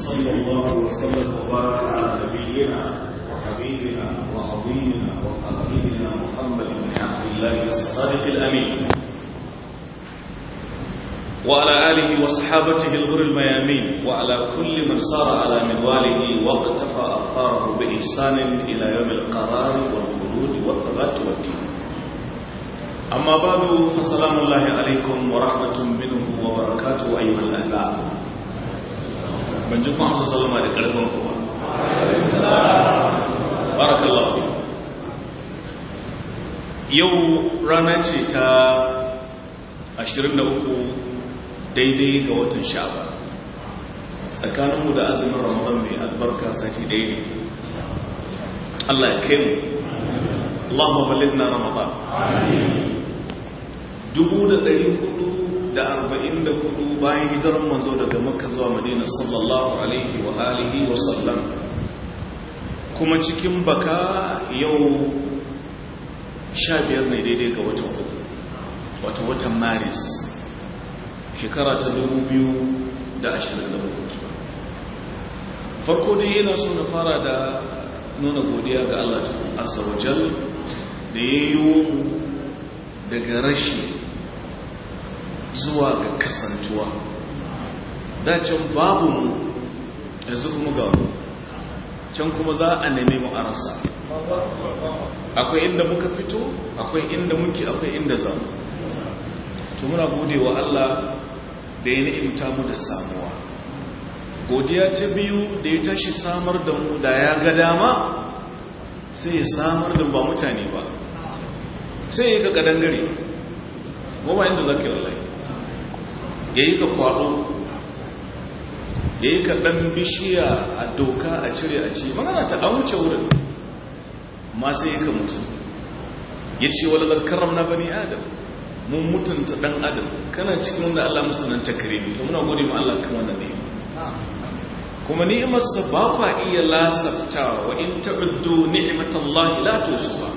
وصلى الله وسلم وبارك على نبينا وحبيبنا وعظيمنا وقائدنا محمد بن عبد الله الصادق الامين وعلى اله وصحابته الغر الميامين وعلى كل من صار على منواله واقتفى اثاره باحسان الى يوم القرار والخلود والثبات والدين أما بعد فسلام الله عليكم ورحمة منه وبركاته أيها الأحباب من جمع أمس سلام عليكم ورحمة بارك الله فيكم yau rana ce ta 23 daidai ga watan sha'aba tsakaninmu da azumin ramadan mai albarka sati ɗaya ne Allah ya kai mu Allahumma ballighna ramadan dubu da ɗari hudu da arba'in da hudu bayan hijirar manzo daga makka zuwa madina sallallahu alaihi wa alihi wa sallam kuma cikin baka yau sha biyar ne daidai ga watan uku wata watan maris shekara ta dubu biyu da ashirin da hudu farko dai yana so na fara da nuna godiya ga Allah ta asawajal da ya yi daga rashi zuwa ga kasantuwa dacin babu mu yanzu kuma ga can kuma za a neme mu a rasa akwai inda muka fito akwai inda muke akwai inda za mu to muna gode wa Allah da ya ni'imta mu da samuwa godiya ta biyu da ya tashi samar da mu da ya ga dama sai ya samar da ba mutane ba sai ya ga kadangare goma inda za ka yi wallahi ya yi ka kwado ya yi ka ɗan bishiya a doka a cire a ci magana ta an wuce wurin ma sai ya ka mutu ya ce wala zarkarar na bani adam mun mutunta ɗan adam kana cikin wanda allah musulun ta kare to muna gode ma allah kan wannan ne kuma ni'imarsa ba kwa iya lasafta wa in ta'uddu ni'matallahi la tusuha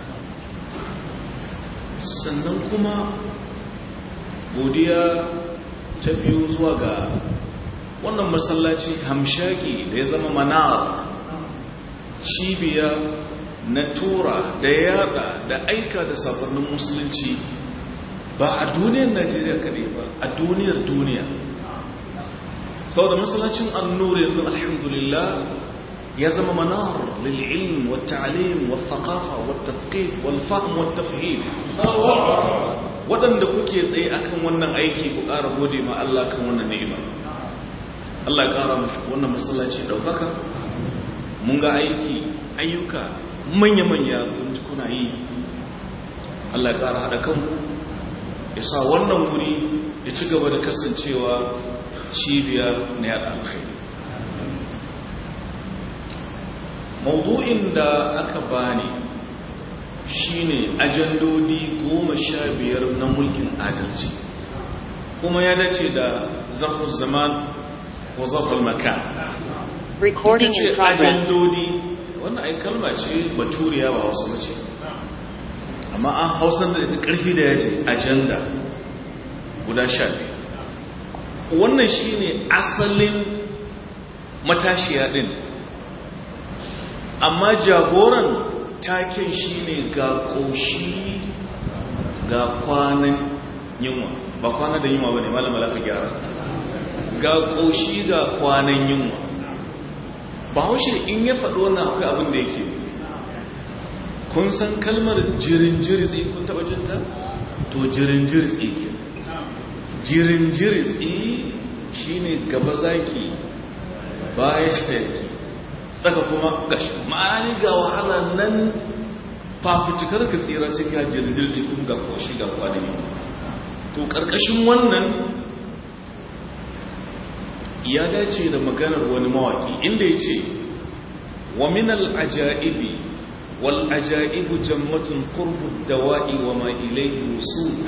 sannan kuma godiya ta biyu zuwa ga wannan masallaci hamshaki da ya zama manar cibiya na tura da yada da aika da safarnin musulunci ba a duniyar najeriya kaɗai ba a duniyar duniya sau da masallacin annur yanzu alhamdulillah ya zama manar lil'ilm wa ta'alim wa thaqafa wa tafqih wal fahm wa tafhim waɗanda kuke tsaye akan wannan aiki ku ƙara gode ma Allah kan wannan ni'ima Allah ya ƙara mushi wannan masallaci ɗaukaka mun ga aiki ayyuka manya-manya kuna yi Allah ya ƙara haɗa kanku ya sa wannan wuri ya ci gaba da kasancewa cibiya na yaɗa alkhairi maudu'in da aka bani shine ajandodi goma sha biyar na mulkin adalci kuma ya dace da zarfin zaman wa zarfin makan Recording in progress. ajandodi wannan ai kalma ce baturiya ba wasu mace amma an hausar da ita karfi da yaji ajanda guda sha biyar wannan shine asalin matashiya din amma jagoran taken shine ga ƙoshi ga kwanan yunwa ba kwanan da yunwa ba ne malama lafa gyara ga ƙoshi ga kwanan yunwa ba haushe in ya faɗo wannan akwai abin da yake kun san kalmar jirin jiritsi kun taɓa jinta to jirin jiritsi ke jirin jiritsi shine gaba zaki baya staki tsaka kuma gashi ma'ani ga wahala nan fafutukar ka tsira sai ka jirgin sai kuma ga koshi ga kwanani to karkashin wannan ya dace da maganar wani mawaki inda ya ce wa min al'ajaibi wal ajaibu jammatun qurbu dawa'i wa ma ilayhi wusul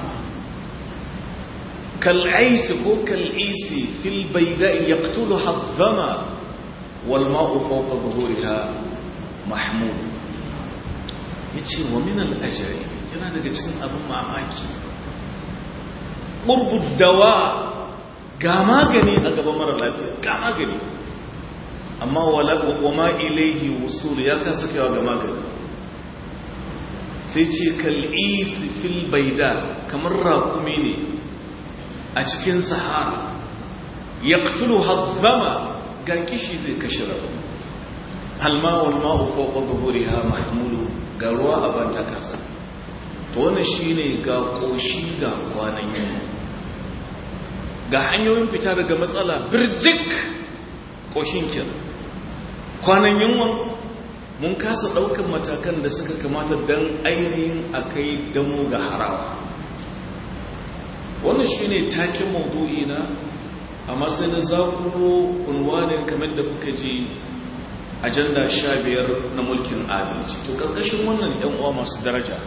kal'aisi ko kal'isi fil bayda'i yaqtuluha adh-dhama والماء فوق ظهورها محمود yace wa min al-ajri yana daga cikin abin mamaki qurbu dawa ga magani a gaban mara lafiya ga magani amma wa ma ilaihi wusul ya kasa kaiwa ga magani sai ce kal'isi fil baida kamar rakumi ne a cikin sahara ya ƙtulu hazzama ga kishi zai kashe rabu halma wal ma'u fawqa dhuhuriha mahmulu ga ruwa a banta kasa to wannan shine ga koshi ga kwanan yamma ga hanyoyin fita daga matsala birjik koshin kin kwanan yunwa mun kasa daukan matakan da suka kamata dan ainihin akai damo ga harawa wannan shine taken maudu'i na amma sai na zakuro unwanin kamar da kuka ji ajanda sha biyar na mulkin adalci to karkashin wannan yan uwa masu daraja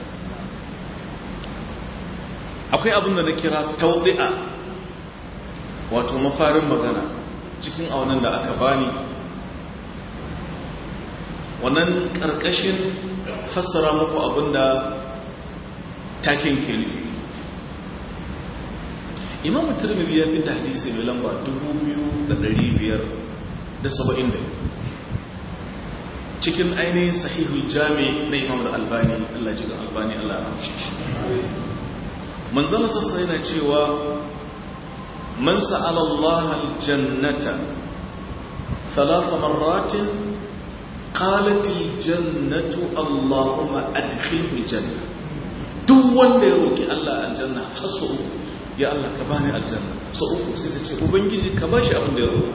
akwai abin da na kira taudi'a wato mafarin magana cikin aunan da aka bani wannan karkashin fassara muku abin da takin ke nufi imamu turmidi ya fi da hadisi mai lamba 2,570 cikin ainihin sahihul jami na imam da albani allah jiga albani allah ramshi shi manzana sassa yana cewa man sa'ala allah aljannata thalatha marratin qalat aljannatu allahumma adkhilni janna duk wanda ya roki allah aljanna hasu ya allah ka bani aljanna sau uku sai ta ce ubangiji ka bashi abin da ya roka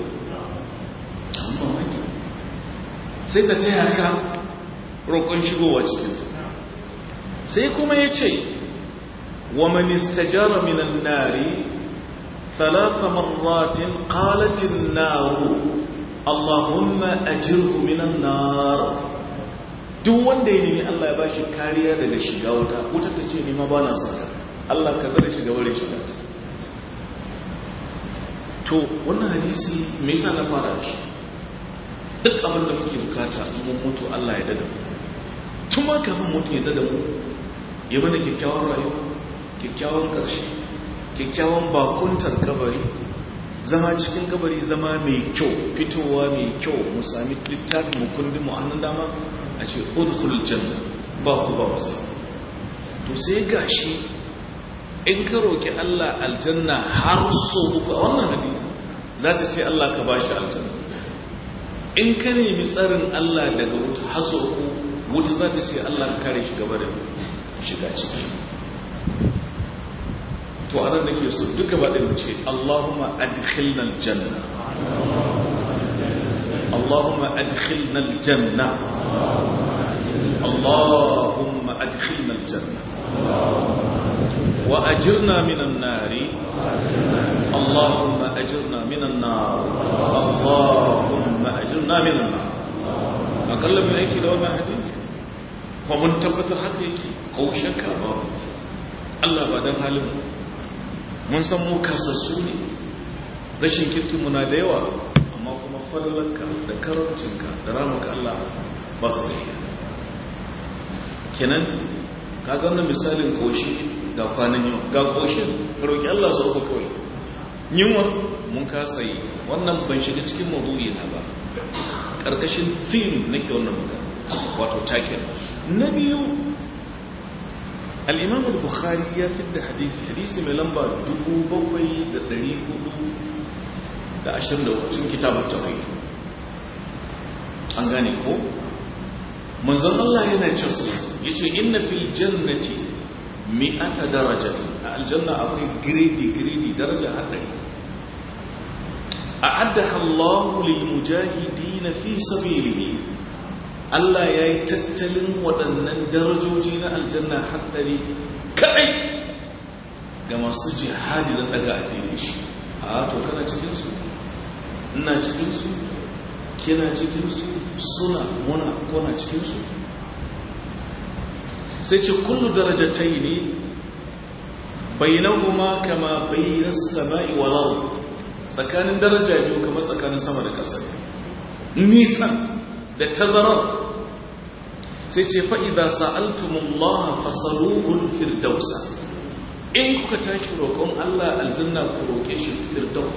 sai ta taya ka roƙon shigowa cikinta sai kuma ya ce wa manistajara minan nari thalatha marratin qalatin naru allahumma ajirhu minan nar duk wanda ya nemi Allah ya bashi kariya daga shiga wuta wuta ta ce nima ba na saka Allah ka zara shiga wurin shiga ta to wannan hadisi me yasa na fara shi duk abin da muke bukata mun mutu Allah ya dada mu tun ma kafin mutu ya dada mu ya mana kyakkyawan rayuwa kyakkyawan ƙarshe kyakkyawan bakuntar kabari zama cikin kabari zama mai kyau fitowa mai kyau mu sami littafin mu kundin mu hannun dama a ce udkhulul janna ba ku ba wasu to sai gashi in ka roki Allah aljanna har so uku a wannan hadisi za ta ce Allah ka bashi aljanna in ka nemi tsarin Allah daga wuta haso ku wuta za ta ce Allah ka kare shi gaba da shiga ciki to anan nake so duka ba ɗin ce Allahumma adkhilna aljanna Allahumma adkhilna aljanna Allahumma adkhilna aljanna wa ajirna minan nari Allahumma ajirna minan nar Allahumma ajirna minan nar akalla mun aiki da wannan hadisi kuma mun tabbatar haka yake ko shakka ba Allah ba dan halin mun san mu kasassu ne rashin kirkinmu na da yawa amma kuma falalanka da karancinka da ramuka Allah ba su da kenan kaga wannan misalin koshi ga kwanan yau ga koshin ka roki Allah su uku kawai yunwa mun kasa yi wannan ban shiga cikin maudu'i na ba karkashin theme nake wannan magana wato taken na biyu الإمام البخاري يفد حديث حديث من لمبا دبو بوي دا دري هدو دا أشر دو cikin كتاب التوحيد an gane ko manzon Allah yana cewa yace inna fil jannati mi'ata darajati a aljanna akwai grade grade daraja har dari a'addaha Allah lil mujahidin fi sabilihi Allah ya yi tattalin waɗannan darajoji na aljanna haɗari kaɗai ga masu jihadi don daga addini shi a to kana cikinsu ina cikinsu kina cikinsu suna muna kona cikinsu sai ce kullu darajatai ne bainahuma kama bainas sama'i wal ard tsakanin daraja biyu kamar tsakanin sama da ƙasa nisan da tazarar sai ce fa'iza sa'altumullaha fasaluhun firdausa in kuka tashi roƙon Allah aljanna ku roƙe shi firdaus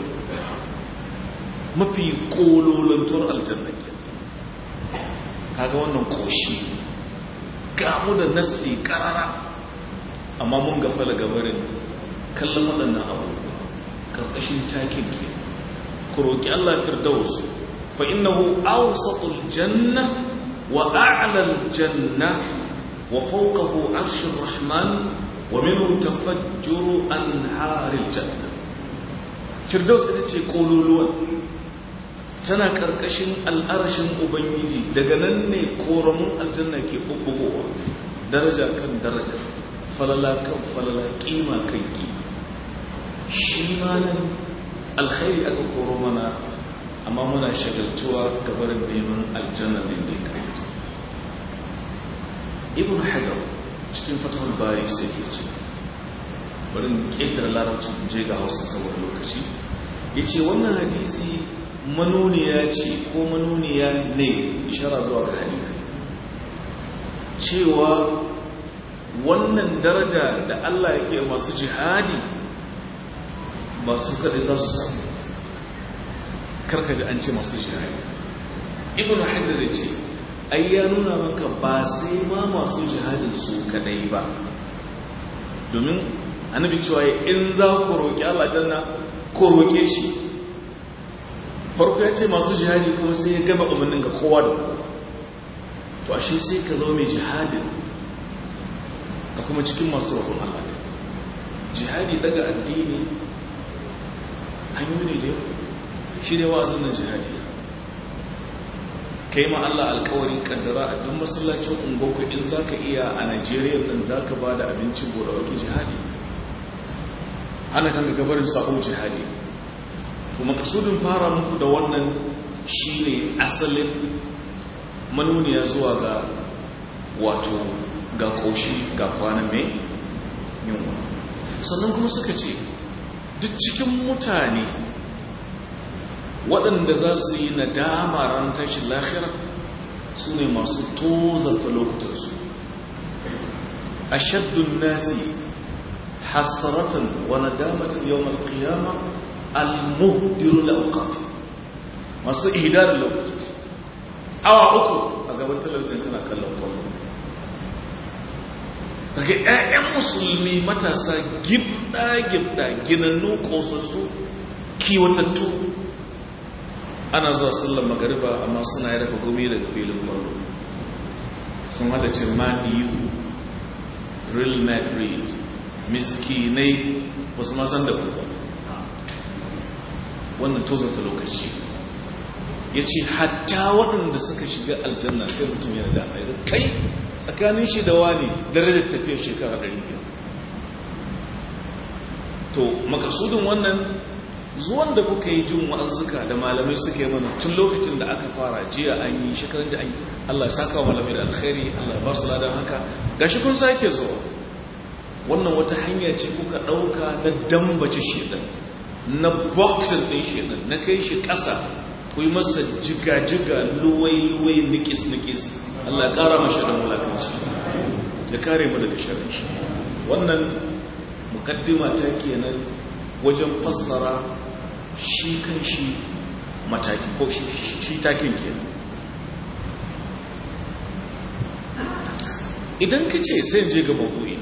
mafi kololontar aljanna ke kaga wannan koshi gamu da nassi karara amma mun gafala gabarin kallon waɗannan abubuwa ƙarƙashin takin ke ku roƙi Allah firdaus fa innahu awsatul janna wa a'lal janna wa fawqahu arshur rahman wa minhu tafajjuru anharil janna firdaus ita ce kololuwan tana karkashin al'arashin ubangiji daga nan ne koramun aljanna ke bubbugowa daraja kan daraja falala kan falala kima kan ki shi ma nan alkhairi aka koro mana amma muna shagaltuwa gabarin neman aljanna ne da kai ibn hajar cikin fatahul bari sai ke ce bari ƙetare larabci je ga hausa saboda lokaci ya ce wannan hadisi manuniya ce ko manuniya ne ishara zuwa ga hadisi cewa wannan daraja da Allah yake masu jihadi masu kadai za su samu karkaji an ce masu jihadi ibn hajar ya ce ai ya nuna maka ba sai ma masu jihadin su kadai ba domin annabi cewa in za ku roƙi Allah janna ko roƙe shi farko ya ce masu jihadi kuma sai ya gaba umarnin ga kowa da kowa to ashe sai ka zo mai jihadin ka kuma cikin masu roƙon Allah ne jihadi daga addini hanyoyi ne shi ne wa'azin nan jihadi kai ma Allah alkawarin kaddara a duk masallacin ungoku in za ka iya a Najeriya ɗin za ka ba da abincin gobe wake jihadi ana kan gabarin sa'o jihadi to makasudin fara muku da wannan shine asalin manuniya zuwa ga wato ga koshi ga kwanan mai yunwa sannan kuma suka ce duk cikin mutane waɗanda za su yi nadama ran tashin lahira su ne masu tozarta lokutansu a shaddun nasi hasaratan wa nadamatin yau malkiyama al-muhdiru la'ukati masu ihidar lokutansu awa uku a gaban talabijin kana kallon kwallo daga 'ya'yan musulmi matasa gibda-gibda ginannu ƙosassu kiwatattu ana zuwa sallar magariba amma suna ya dafa gumi daga filin kwallo sun hada ce maniyu real madrid miskinai wasu masan da kuka wannan tozarta lokaci ya ce hatta waɗanda suka shiga aljanna sai mutum yana da mai kai tsakanin shi da wani darajar tafiyar shekara 500 to makasudin wannan zuwan da kuka yi jin wa'azzuka da malamai suka yi mana tun lokacin da aka fara jiya an yi shekarun da an yi Allah saka wa malamai da alkhairi Allah ba su ladan haka gashi kun sake zuwa wannan wata hanya ce kuka ɗauka na dambace shedan na boxing ɗin shedan na kai shi ƙasa ku yi masa jiga-jiga luwai-luwai nikis-nikis Allah ƙara mashi da mulakanci da kare mu daga sharri wannan mukaddima ta kenan wajen fassara shi kan shi mataki ko shi takin kenan idan ka ce sai je ga mabu'i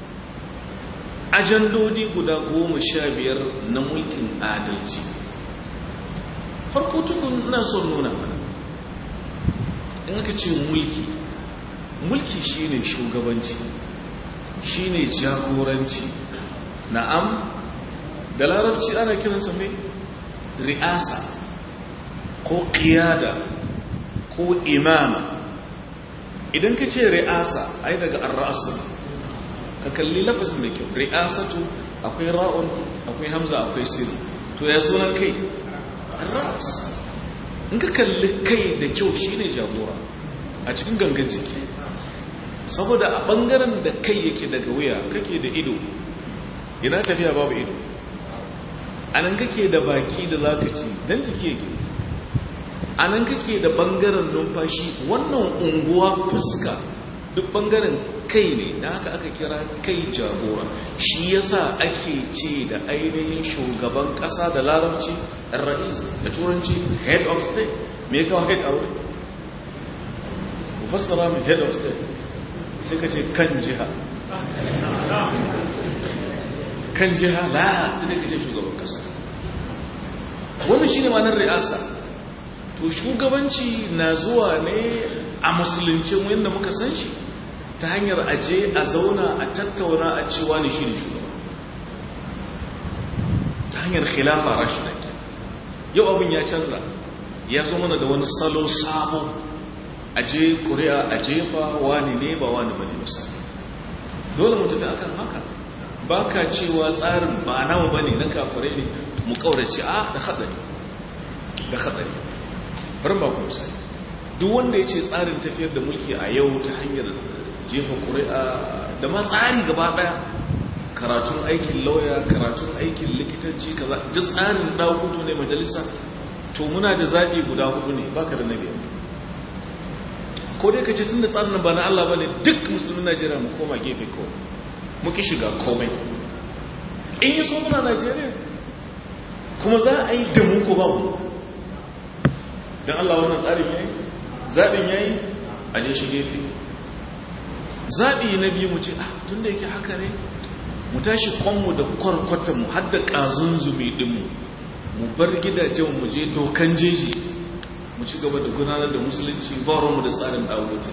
ajandodi guda goma sha biyar na mulkin adalci farko tukun na son nuna mana in aka ce mulki mulki shine shugabanci shine jagoranci na'am da larabci ana kiransa mai ri'asa ko qiyada ko imama idan ka ce ri'asa ai daga ar-ra'su ka kalli lafazin da kyau ri'asatu akwai ra'un akwai hamza akwai sin to ya sunan kai ar-ra's in ka kalli kai da kyau shine jagora a cikin gangan jiki saboda a bangaren da kai yake daga wuya kake da ido ina tafiya babu ido anan kake da baki da zaka ci dan jiki yake anan kake da bangaren numfashi wannan unguwa fuska duk bangaren kai ne da haka aka kira kai jagora shi yasa ake ce da ainihin shugaban kasa da larabci rais da turanci head of state me ya kawo head a wuri ku fassara mai head of state sai ka ce kan jiha kan jiha la sai da ka ce shugaban kasa wannan shi ne manar ri'asa to shugabanci na zuwa ne a musulunci wanda muka san shi ta hanyar aje a zauna a tattauna a cewa ne shi ne shugaba ta hanyar khilafa rashida ke yau abin ya canza ya zo mana da wani salo sabo aje ƙuri'a a jefa wani ne ba wani bane misali dole mu tafi akan haka ba ka cewa tsarin ba nawa bane na kafirai ne mu kaurace a da hatsari da hatsari bari ba ku misali duk wanda ya ce tsarin tafiyar da mulki a yau ta hanyar jefa ƙuri'a da ma tsari gaba ɗaya karatun aikin lauya karatun aikin likitanci kaza duk tsarin ɗakutu ne majalisa to muna da zaɓi guda hudu ne baka da na biyar ko dai ka ce tun da tsarin ba na Allah ba ne duk musulmin Najeriya mu koma gefe ko muki shiga komai in yi so muna Najeriya kuma za a yi da mu ko babu don Allah wannan tsarin yayi zaɓin yayi a je shi gefe zaɓi na biyu mu ce ah tun da yake haka ne mu tashi kwanmu da kwarkwatanmu har da ƙazun zumi ɗinmu mu bar gidajen mu je dokan jeji mu ci gaba da gudanar da musulunci mu da tsarin ɗawuta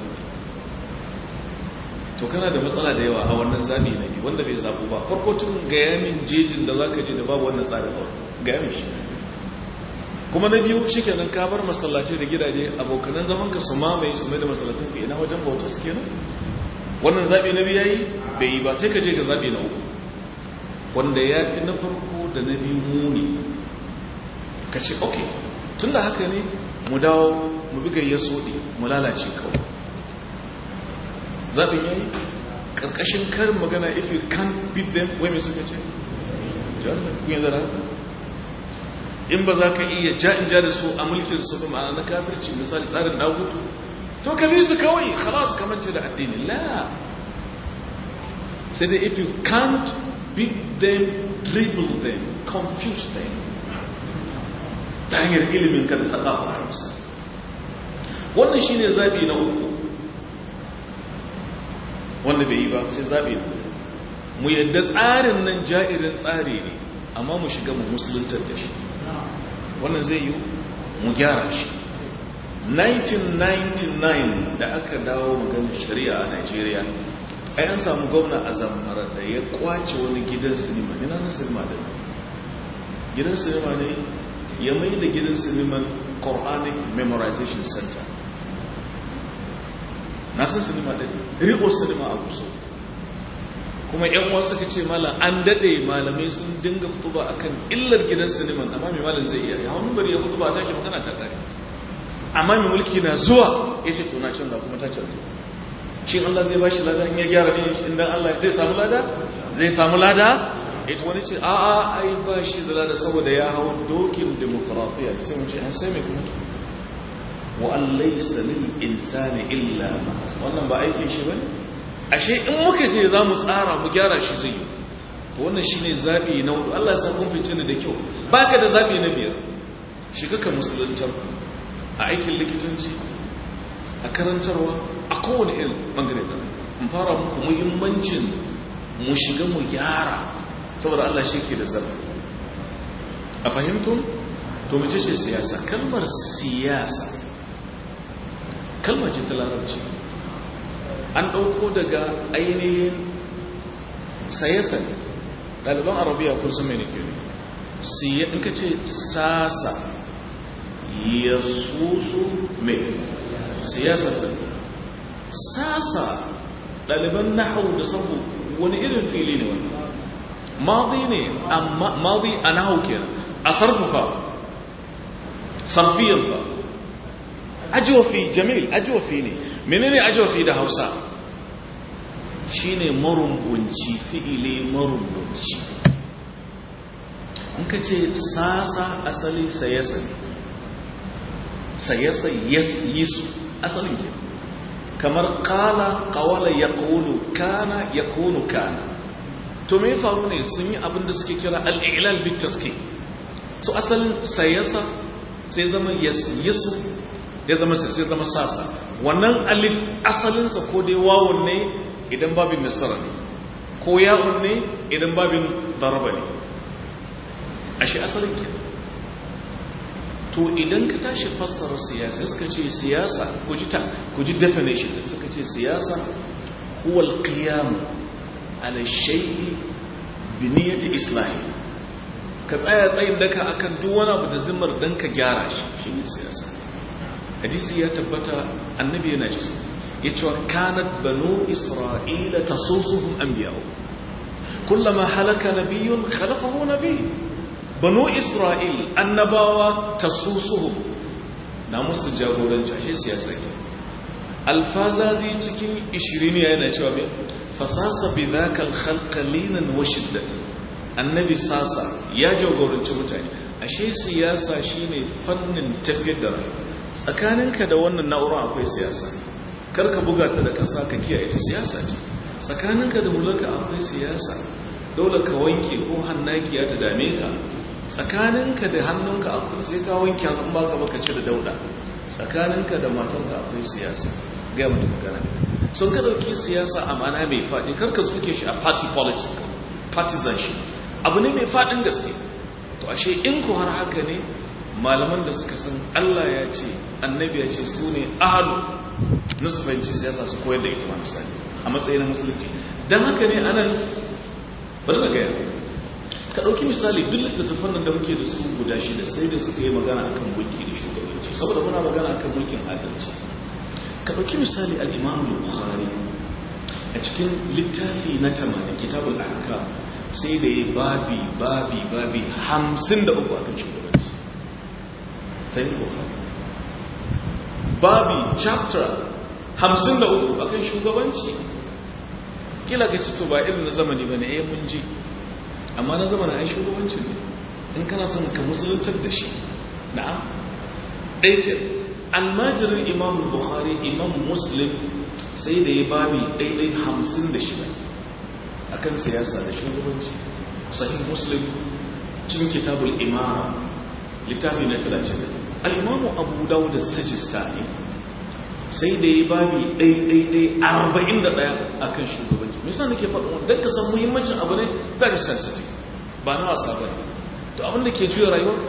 to kana da matsala da yawa a wannan zaɓi na biyu wanda bai zaɓu ba farko tun ga yamin jejin da za ka je da babu wannan tsarin ga yamin shi kuma na biyu shi kenan ka bar masallaci da gidaje abokanan zaman ka su mamaye su mai da masallacin ku ina wajen bauta su kenan wannan zaɓi na biyu yayi bai yi ba sai ka je ga zaɓi na uku wanda ya fi na farko da na biyu muni ka ce ok tun da haka ne mu dawo mu bigar ya soɗe mu lalace kawai zaɓin yayi ƙarƙashin karin magana if you can't beat them wai mai suka ce jami'ar kun yi zara in ba za ka iya ja'in ja da su a mulkin su ma'ana na kafirci misali tsarin dagutu to ka bi su kawai khalas kamance da addini la sai dai if you can't beat them dribble them confuse them ta hanyar ilimin ka da tsakafa a misali wannan shine zabi na uku wanda bai yi ba sai zabi na mu yadda tsarin nan ja'irin tsari ne amma mu shiga mu musuluntar da shi wannan zai yi mu gyara shi 1999 da aka dawo maganin shari'a a Najeriya ai an samu gwamna a zamfara da ya kwace wani gidan sinima ina na sinima da gidan sinima ne ya mai da gidan siniman Quranic Memorization Center na san sinima ɗin riko sinima a kusa kuma yan wasu suka ce malam an daɗe malamai sun dinga fituba akan illar gidan siniman amma mai malam zai iya ya wani bari ya fituba a tashi magana ta tsari amma mai mulki na zuwa ya ce tuna canza kuma ta canza shi Allah zai bashi lada in ya gyara ne shi dan Allah zai samu lada zai samu lada ita wani ce a a ai ba shi da lada saboda ya hawa dokin demokratiya sai mu ce an sai mai kuma wa an laysa lil insani illa ma wannan ba aikin shi bane ashe in muka je za mu tsara mu gyara shi zai yi to wannan shine zabi na hudu Allah ya sa kun fice ni da kyau baka da zabi na biyar shiga ka musuluntar a aikin likitanci a karantarwa a kowane irin bangare da in fara muku muhimmancin mu shiga mu gyara saboda Allah shi ke da zabi a fahimtun to mace ce siyasa kalmar siyasa kalmar ce ta larabci an ɗauko daga ainihin saye-saye ɗaliban arabiya kun su mai nake ne siya in ka ce sasa ya susu mai siyasa ta sasa ɗaliban nahau da sabu wani irin fili ne wani mazi ne amma mazi a nahau ke a sarfafa sarfiyan ba ajiwafi jamil ajiwafi ne menene ajiwafi da hausa shine marumbunci fi'ile marumbunci in ka ce sasa asali sayasa sayasa yi su asalin ke kamar qala qawala yaqulu kana yakunu kana to me faru ne sun yi abin da suke kira al-i'lal bit taski so asalin sayasa sai zama yasu ya zama sai zama sasa wannan alif asalinsa ko dai wawun ne idan babin nasara ne ko ya'un ne idan babin daraba ne ashe asalin ke to idan ka tashi fassara siyasa suka ce siyasa ku ji ta ku ji definition da suka ce siyasa huwa al-qiyam ala shay'i bi niyyati islahi ka tsaya tsayin daka akan duk wani abu da zimmar dan ka gyara shi shine siyasa hadisi ya tabbata annabi yana ce ya ce kanat banu isra'ila tasusuhum anbiya'u kullama halaka nabiyyun khalafahu nabiy banu isra'il annabawa tasusuhum na musu jagoranci ashe siyasa ke alfazazi cikin 20 yana cewa me fasasa bi dhaka al-khalqa linan wa shiddatan annabi sasa ya jagoranci mutane ashe siyasa shine fannin tafiyar da rayuwa tsakaninka da wannan na'ura akwai siyasa karka buga ta da ƙasa ka kiyaye ta siyasa ce tsakaninka da hularka akwai siyasa dole ka wanke ko hannaki ya ta dame ka tsakaninka da hannunka akwai sai ka wanke hannun baka baka ci da dauda tsakaninka da matanka akwai siyasa ga mutum magana sun ka dauki siyasa a mana mai faɗi karka zuke shi a party politics partisanship abu ne mai faɗin gaske to ashe in ku har haka ne malaman da suka san Allah ya ce annabi ya ce su ne ahalu na su fahimci siyasa su koyar da ita ma misali a matsayin musulunci don haka ne anan bari na gaya ka ɗauki misali duk littattafan nan da muke da su guda shida sai da suka yi magana akan mulki da shugabanci saboda muna magana akan mulkin adalci ka ɗauki misali al-imam bukhari a cikin littafi na tamanin kitabul ahkam sai da ya babi babi babi hamsin da uku akan shugabanci sai bukhari babi chapter hamsin da uku akan shugabanci kila ga cito ba irin na zamani ba ne eh mun ji amma na zamani ai shugabanci ne in kana son ka musuluntar da shi na'am ɗaya almajirin imam bukhari imam muslim sai da ya babi ɗaiɗai hamsin da shida akan siyasa da shugabanci sahih muslim cikin kitabul imara littafi na 30 al'imamu abu dawo da sajistani sai da ya babi ɗaiɗaiɗai arba'in da ɗaya a kan shugabanci misa nake faɗin wanda ka san muhimmancin abu ne very sensitive ba na wasa ba to abin da ke juya rayuwar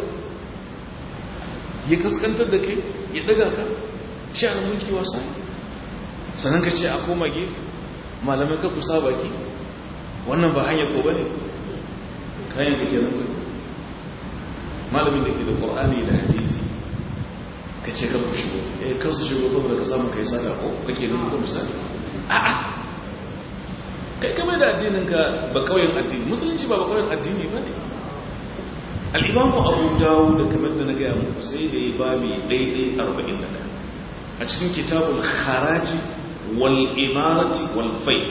ya kaskantar da kai ya ɗaga ka shi a mulki wasa sannan ka ce a koma gefe malamai ka kusa baki wannan ba hanyar ko ba ne kayan ka kenan ba malamin da ke da ƙwar'ani da hadisi ka ce kan ku shigo eh kan su shigo saboda ka samu kai sata ko kake nuna ko misali a'a kai kamar da addinin ka ba kauyen addini musulunci ba ba kauyen addini ba ne al'imamu abu dawo da kamar da na gaya muku sai da ya babi daidai arba'in da ɗaya a cikin kitabul haraji wal imarati wal fai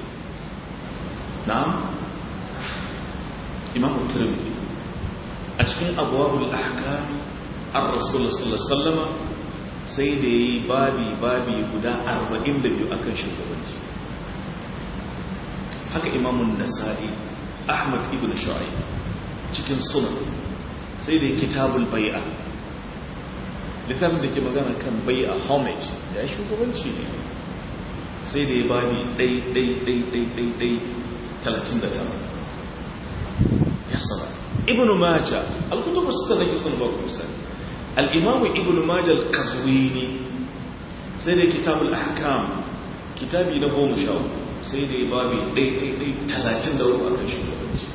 na'am imamu tirmidhi a cikin abuwabul ahkam an rasulullah sallallahu sallama sai da ya yi babi babi guda 42 akan shugabanci haka imamun nasa'i ahmad ibn shu'aib cikin sunan sai da ya kitabul bai'a littafin da ke magana kan bai'a homage ya yi shugabanci ne sai da ya babi ɗai ɗai ɗai ɗai ɗai ɗai 39 ya saba ibn majah al-kutubu suka zaki sun ba ku misali al-imam ibn majah al-qazwini sai da kitabul ahkam kitabi na goma sha uku sai da ya babi ɗai ɗai ɗai talatin da uku akan shugabanci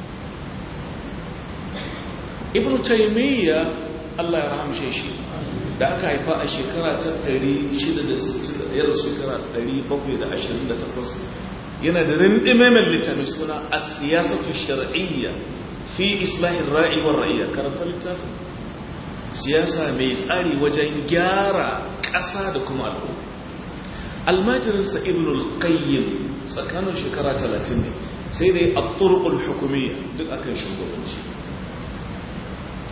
ibn taimiyya Allah ya rahamshe shi da aka haifa a shekara ta 660 yar shekara 728 yana da rindime mai littafi suna a siyasatu shar'iyya fi islahin ra'i wa ra'iyya karanta littafin siyasa mai tsari wajen gyara ƙasa da kuma al'umma almajirinsa ibn al-qayyim tsakanin shekara 30 ne sai dai a turkul hukumiyya duk akan shugabanci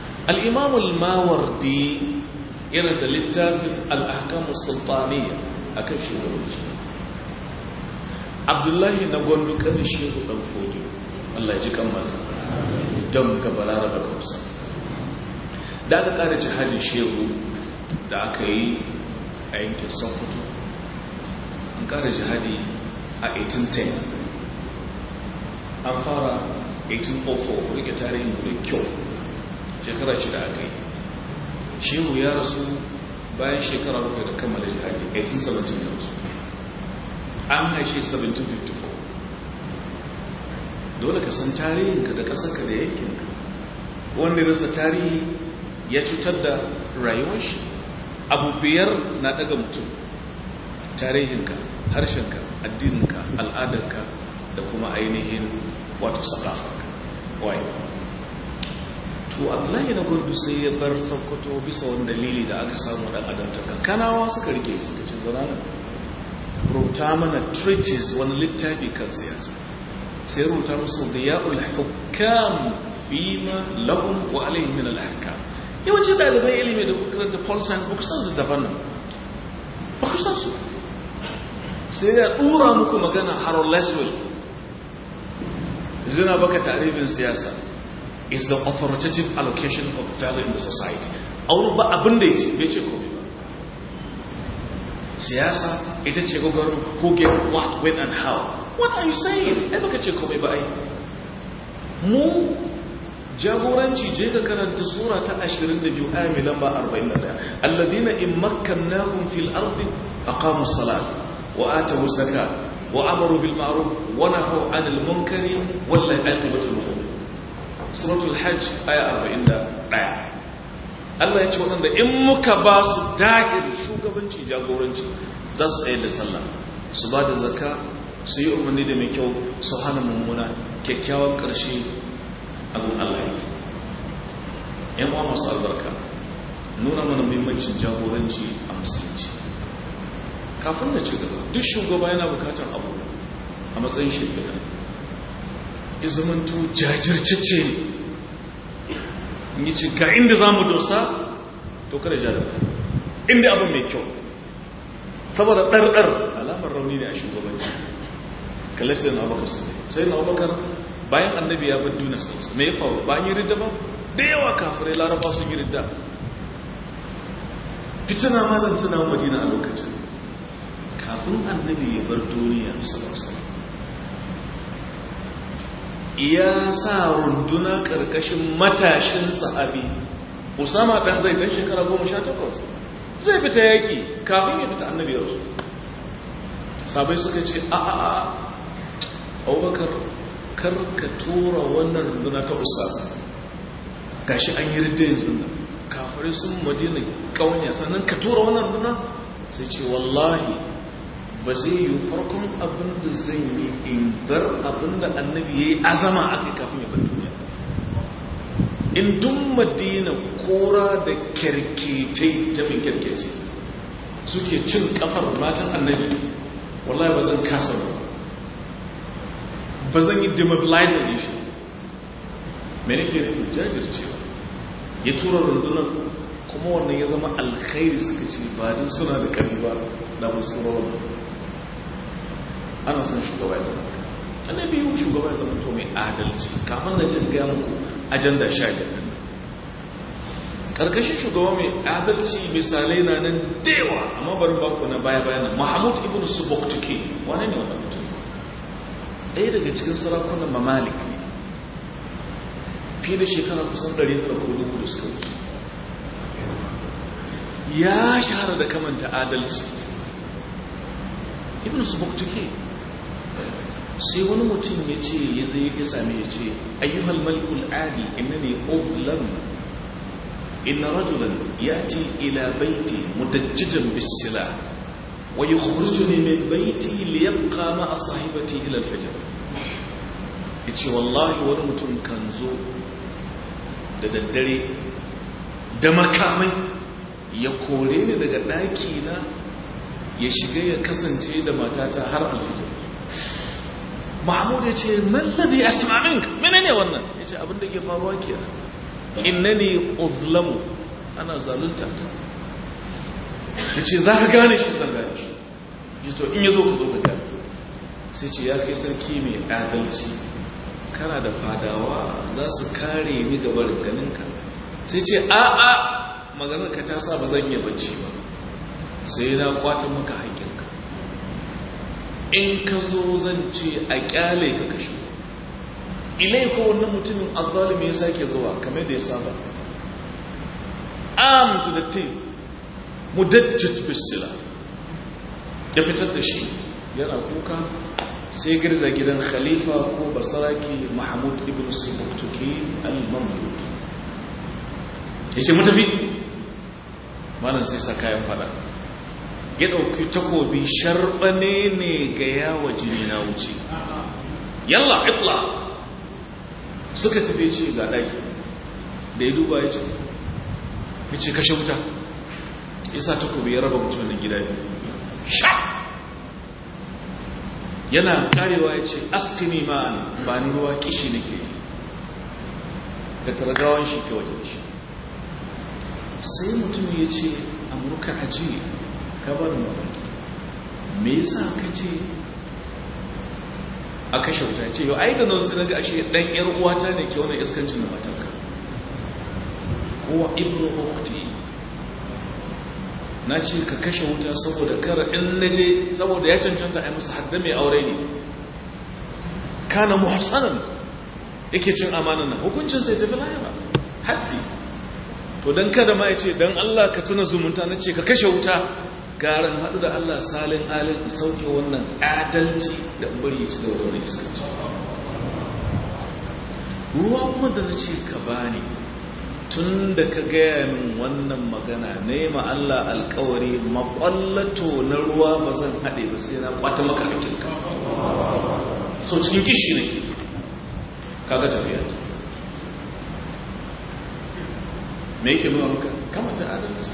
al'imam al-mawardi yana da littafin al'ahkamus sultaniya a kan shugabanci abdullahi na gwandu kanin shehu dan fodi allah ji kan maza don ka balara da kausa da aka kara jihadin shehu da aka yi a yankin sokoto an kara jihadi a 1810 an fara 1804 rike tarihin da kyau shekara shida aka yi shehu ya rasu bayan shekara rufe da kammala jihadi 1817 ya rasu an haishe 1754 dole ka san tarihinka da ƙasarka da yankinka wanda rasa tarihi ya cutar da rayuwar shi abu biyar na daga mutum tarihinka harshenka addininka al'adarka da kuma ainihin wato sakafarka wai to Allah ya gurdu sai ya bar sakkwato bisa wani dalili da aka samu dan adamtaka kanawa suka rike suka ce zana rubuta mana treatise wani littafi kan siyasa sai rubuta musu diya'ul hukam fima lahum wa alaihim min al-ahkam yawanci ɗaliban ilimi da karanta paul science ba ku san su daban nan ba ku san su sai ya ɗura muku magana harold leswell zina baka tarifin siyasa is the authoritative allocation of value in the society a wurin ba abin da ya ce bai ce komai ba siyasa ita ce gogarin who get what when and how what are you saying ai baka ce komai ba ai mu jagoranci je ka karanta sura ta 22 aya mai lamba 41 alladhina in makkannahum fil ardi aqamu salat wa atu zakat wa amaru bil ma'ruf wa nahaw 'anil munkari wallahi aqibatul mu'min suratul hajj aya 41 Allah ya ce wadanda in muka ba su dahir shugabanci jagoranci za su tsaye da sallah su ba da zakka su yi umarni da mai kyau su hana mummuna kyakkyawan ƙarshe abin Allah yake yan uwa masu albarka nuna mana muhimmancin jagoranci a musulunci kafin da ci gaba duk shugaba yana bukatar abu a matsayin shugaba ya zamanto jajirce ne yi ci ga inda za mu dosa to kada ja da inda abin mai kyau saboda ɗarɗar alamar rauni ne a shugabanci kalli sai na abubakar sai na abubakar bayan annabi ya bar duniya sarsa me ya faru ba yi ridda ba da yawa kafirai laraba sun yi ridda fitina malam tana madina a lokacin kafin annabi ya bar duniya sarsa ya sa runduna karkashin matashin sahabi usama dan zai dan shekara goma sha takwas zai fita yaki kafin ya fita annabi ya rasu sabai suka ce a a a abubakar kar ka tura wannan runduna ta usama gashi an yi ridda yanzu nan kafirai sun madina kawanya sannan ka tura wannan runduna sai ce wallahi ba zai yi farkon abin da zan yi in bar abin da annabi ya yi azama a kai kafin ya bar duniya in dun madina kora da kyarketai jamin kyarkeci suke cin kafar matan annabi wallahi ba zan kasa ba ba zan yi demobilizer ne shi mene ke nufin jajircewa ya tura rundunar kuma wannan ya zama alkhairi suka ce ba din suna da ƙarfi ba da musu rawar ana son shugaba ya zama annabi yi shugaba ya zama to mai adalci kafin da jin gaya muku ajanda sha biyar karkashin shugaba mai adalci misalai na nan dewa amma bari baku na baya bayan mahmud ibn suboktuke wane ne wannan mutum ɗaya daga cikin sarakunan mamalik fiye da shekara kusan 100 ko dubu da suka wuce ya shahara da kamanta adalci ibn suboktuke sai wani mutum ya ce ya zai ya sami ya ce ayyuhal malikul adi inna ne oblan inna rajulan yati ila baiti mudajjijan bisila wa yukhrijuni min baiti liyabqa ma sahibati ila al-fajr yace wallahi wani mutum kan zo da daddare da makamai ya kore ni daga daki na ya shiga ya kasance da matata har alfijir mahmud ya ce mallabi asma'in menene wannan ya ce abinda ke faruwa ke innani uzlamu ana zalunta ta ya ce za ka gane shi zan gane shi ji to in ya zo ka zo ka gani sai ce ya kai sarki mai adalci kana da fadawa za su kare ni da barin ganinka sai ce a'a maganar ka ta sa ba zan iya bacci ba sai na kwata maka haƙƙinka in ka zo zan ce a ƙyale ka kashe ilai ko wannan mutumin azzalimi ya sake zuwa kamar da ya saba am to the thing mudajjat bisila ya fitar da shi yana kuka sai girza gidan khalifa ko basaraki mahmud ibn subuktuki al-mamluk ya ce mutafi malam sai sa kayan fada ya ɗauki takobi sharɓane ne ga yawa jini na wuce yalla itla suka tafi ce ga ɗaki da ya duba ya ce ya ce kashe wuta ya sa takobi ya raba mutum da gida biyu sha yana karewa ya ce askini ma'an ba ni ruwa kishi nake ji da targawan shi ke wajen shi sai mutum ya ce amurka aji ka bar mamaki me yasa ka ce a kashe wuta ce yau ai da nan sai naga ashe dan yar uwata ne ke wannan iskancin da matanka kowa ibnu ukhti na ce ka kashe wuta saboda kar in naje saboda ya cancanta a yi musu hadda mai aure ne kana muhsanan yake cin amanan nan hukuncin sai tafi lahira haddi to dan kada ma ya ce dan Allah ka tuna zumunta na ce ka kashe wuta garan haɗu da Allah salin alin sauke wannan adalci da bari ci da wani iskanci ruwa kuma da na ce ka bani tun da ka gaya min wannan magana nema Allah alkawari makwallato na ruwa ba zan haɗe ba sai na kwata maka hakinka so cikin kishi ne kaga tafiya ta me yake nuna maka kamata adalci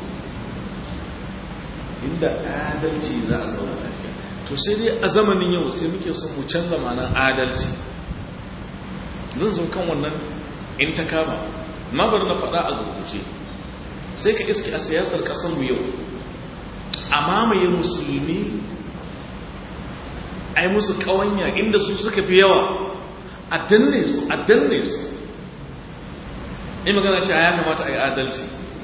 inda adalci za a zauna lafiya to sai dai a zamanin yau sai muke son mu canza ma'anar adalci zan zo kan wannan in ta kama na bari na faɗa a gurguje sai ka iske a siyasar ƙasarmu yau a mamaye musulmi a yi musu ƙawanya inda su suka fi yawa a danne su a danne su in magana ce a ya kamata a yi adalci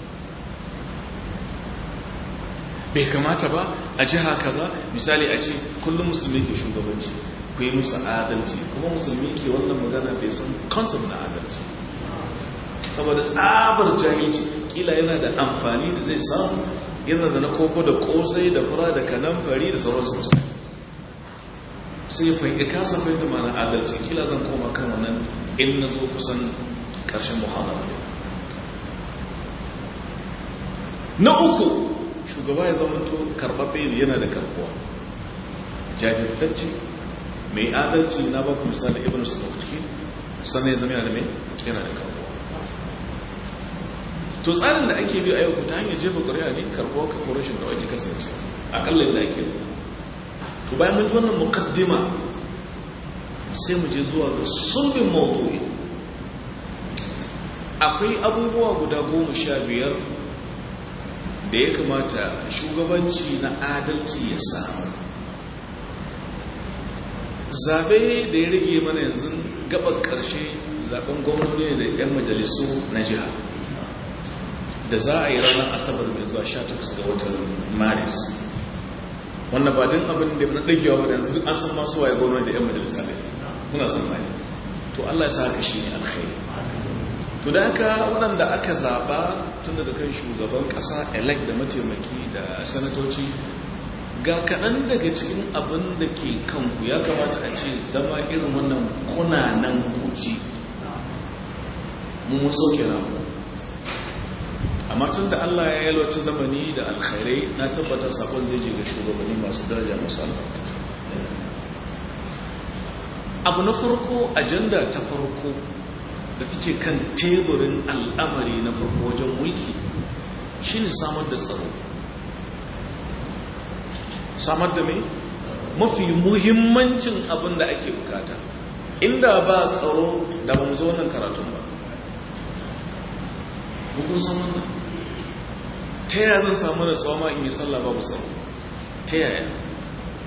bai kamata ba a jiha kaza misali a ce kullum musulmi ke shugabanci ku yi musu adalci kuma musulmi ke wannan magana bai san concept na adalci saboda tsabar jahilci kila yana da amfani da zai samu yana da na koko da kosai da fura da kanamfari da sauran sosai sai ya fahimta kasa fahimta mana adalci kila zan koma kan wannan in na zo kusan ƙarshen muhammadu na uku shugaba ya zama to karɓaɓɓe yana da karɓuwa jajirtacce mai adalci na baku misali ibn sulawski sannan ya zama yana da mai yana da karɓuwa to tsarin da ake biyu a yau ta hanyar jefa ƙuri'a ne karɓuwa ka ko rashin da wake kasance akalla da ake to bayan mun ji wannan muqaddima sai mu je zuwa ga sulbin mawdu'i akwai abubuwa guda goma sha biyar da ya kamata shugabanci na adalci ya samu zabe da ya rage mana yanzu gabar karshe zaben gwamnati da 'yan majalisu na jiha da za a yi ranar asabar mai zuwa 18 ga watan maris wanda ba din abin da na dagewa ba da yanzu an san masu waye gwamnati da 'yan majalisa ne muna san mai to allah ya sa haka shi ne alkhairi to da haka waɗanda aka zaɓa tun daga kan shugaban ƙasa elect da mataimaki da sanatoci ga kaɗan daga cikin abin da ke kanku ya kamata a ce zama irin wannan kunanan kuci mun sauke na amma tun da allah ya yalwaci zamani da alkhairai na tabbata sakon zai je ga shugabanni masu daraja masu albarka abu na farko ajanda ta farko da take kan teburin al'amari na farko wajen mulki shine samar da tsaro samar da mai mafi muhimmancin abin da ake bukata inda ba tsaro da ba mu zo wannan karatun ba hukun saman nan ta yaya zan samu da tsawama in yi sallah babu tsaro ta yaya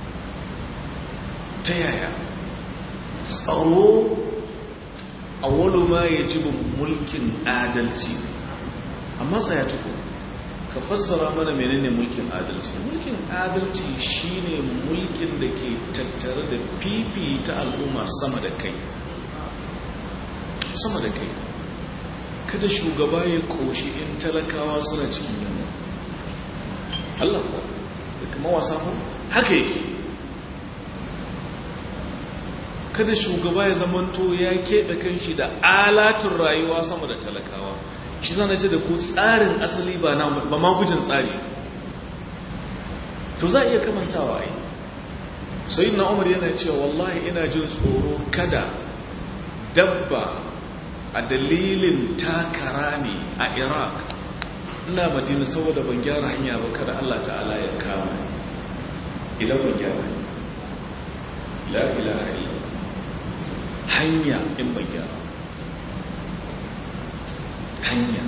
ta yaya tsaro a wani ma ya ji mulkin adalci amma tsaya tuku ka fassara mana menene mulkin adalci mulkin adalci shine mulkin da ke tattare da fifita al'umma sama da kai sama da kai kada shugaba ya koshi in talakawa suna cikin yunwa Allah ko da kuma wasa ko haka yake kada shugaba ya zamanto ya keɓe kanshi da alatun rayuwa sama da talakawa shi zana ce da ku tsarin asali ba na ba magujin tsari to za a iya kamantawa ai sai na umar yana cewa wallahi ina jin tsoro kada dabba a dalilin takara ne a iraq ina madina saboda ban gyara hanya ba kada allah ta'ala ya kama idan ban gyara la ilaha illa hanya in ban gyara hanya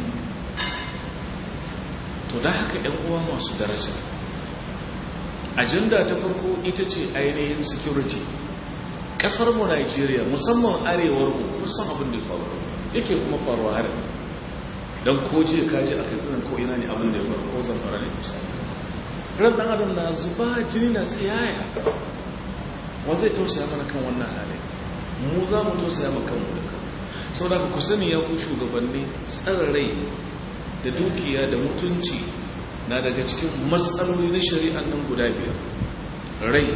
to da haka yan uwa masu daraja ajanda ta farko ita ce ainihin security kasar mu Najeriya musamman arewar mu san abin da faru yake kuma faruwa har dan koje kaje a katsinan ko ina ne abin da ya faru ko zamfara ne misali ran dan adam na zuba jini na tsiyaya wa zai tausaya mana kan wannan hali mu za mu tausaya maka kanmu da kanmu saboda ku sani ya ku shugabanni tsararai da dukiya da mutunci na daga cikin matsaloli na shari'an nan guda biyar rai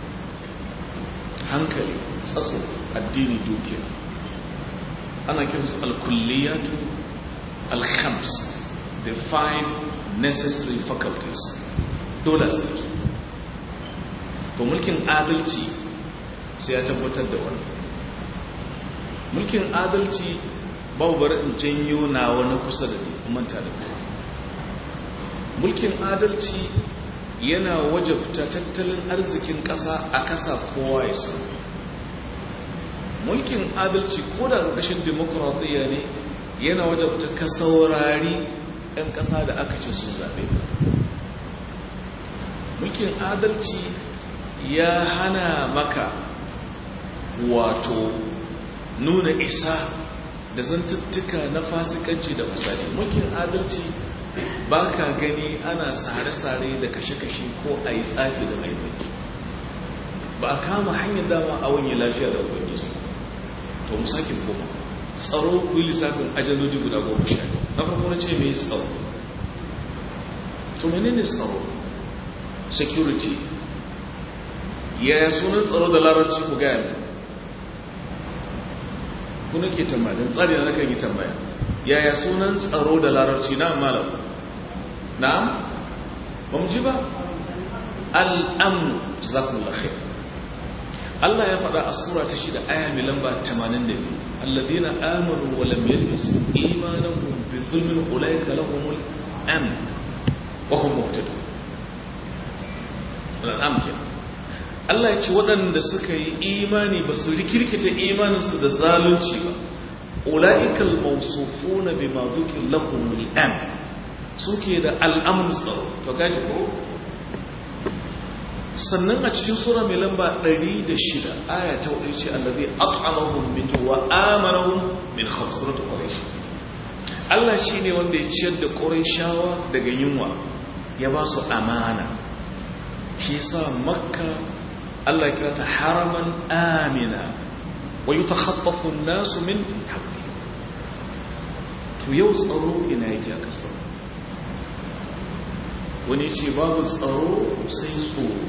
hankali tsatso addini dukiya ana kiransu alkulliyatu alkhams the five necessary faculties dole su to mulkin adalci sai ya tabbatar da wannan mulkin adalci babu bari in janyo na wani kusa da ni manta da kuma mulkin adalci yana wajabta tattalin arzikin ƙasa a kasa kowa ya san mulkin adalci ko da ƙarƙashin demokuraɗiyya ne yana wajabta ka saurari 'yan ƙasa da aka ce sun zaɓe mulkin adalci ya hana maka wato nuna isa da zantuttuka na fasikanci da fasadi mulkin adalci ba ka gani ana sare-sare da kashe-kashe ko a yi tsafi da mai ba a kama hanyar dama a wani lafiya da ubangiji to mu sake koma tsaro ku yi lissafin ajandodi guda goma sha na farko na ce mai tsaro to menene tsaro security yaya sunan tsaro da larabci ku gaya mai ku nake tambaya don tsari na nakan yi tambaya yaya sunan tsaro da larabci na malam na'am ba mu ji ba al'amu zakullah khair Allah ya faɗa a sura ta shida aya mai lamba 82 alladhina amanu wa lam yalbisu imanahum bi dhulmin ulaika lahumul amn wa hum muhtadun al'am kenan Allah ya ce waɗanda suka yi imani ba su rikirkita imaninsu da zalunci ba ula'ikal mausufu na bi mazukin lakumul am suke da al'amun tsaro to gaji ko sannan a cikin sura mai lamba 106 aya ta wadda ce allazi at'amahum min wa amanahum min khawsrat quraish Allah shine wanda ya ciyar da qurayshawa daga yunwa ya ba su amana shi yasa makka Allah kira ta haraman amina wa yi ta haɓafin nasu min haƙi to yau tsaro ina yake a ƙasa wani ce babu tsaro sai tsoro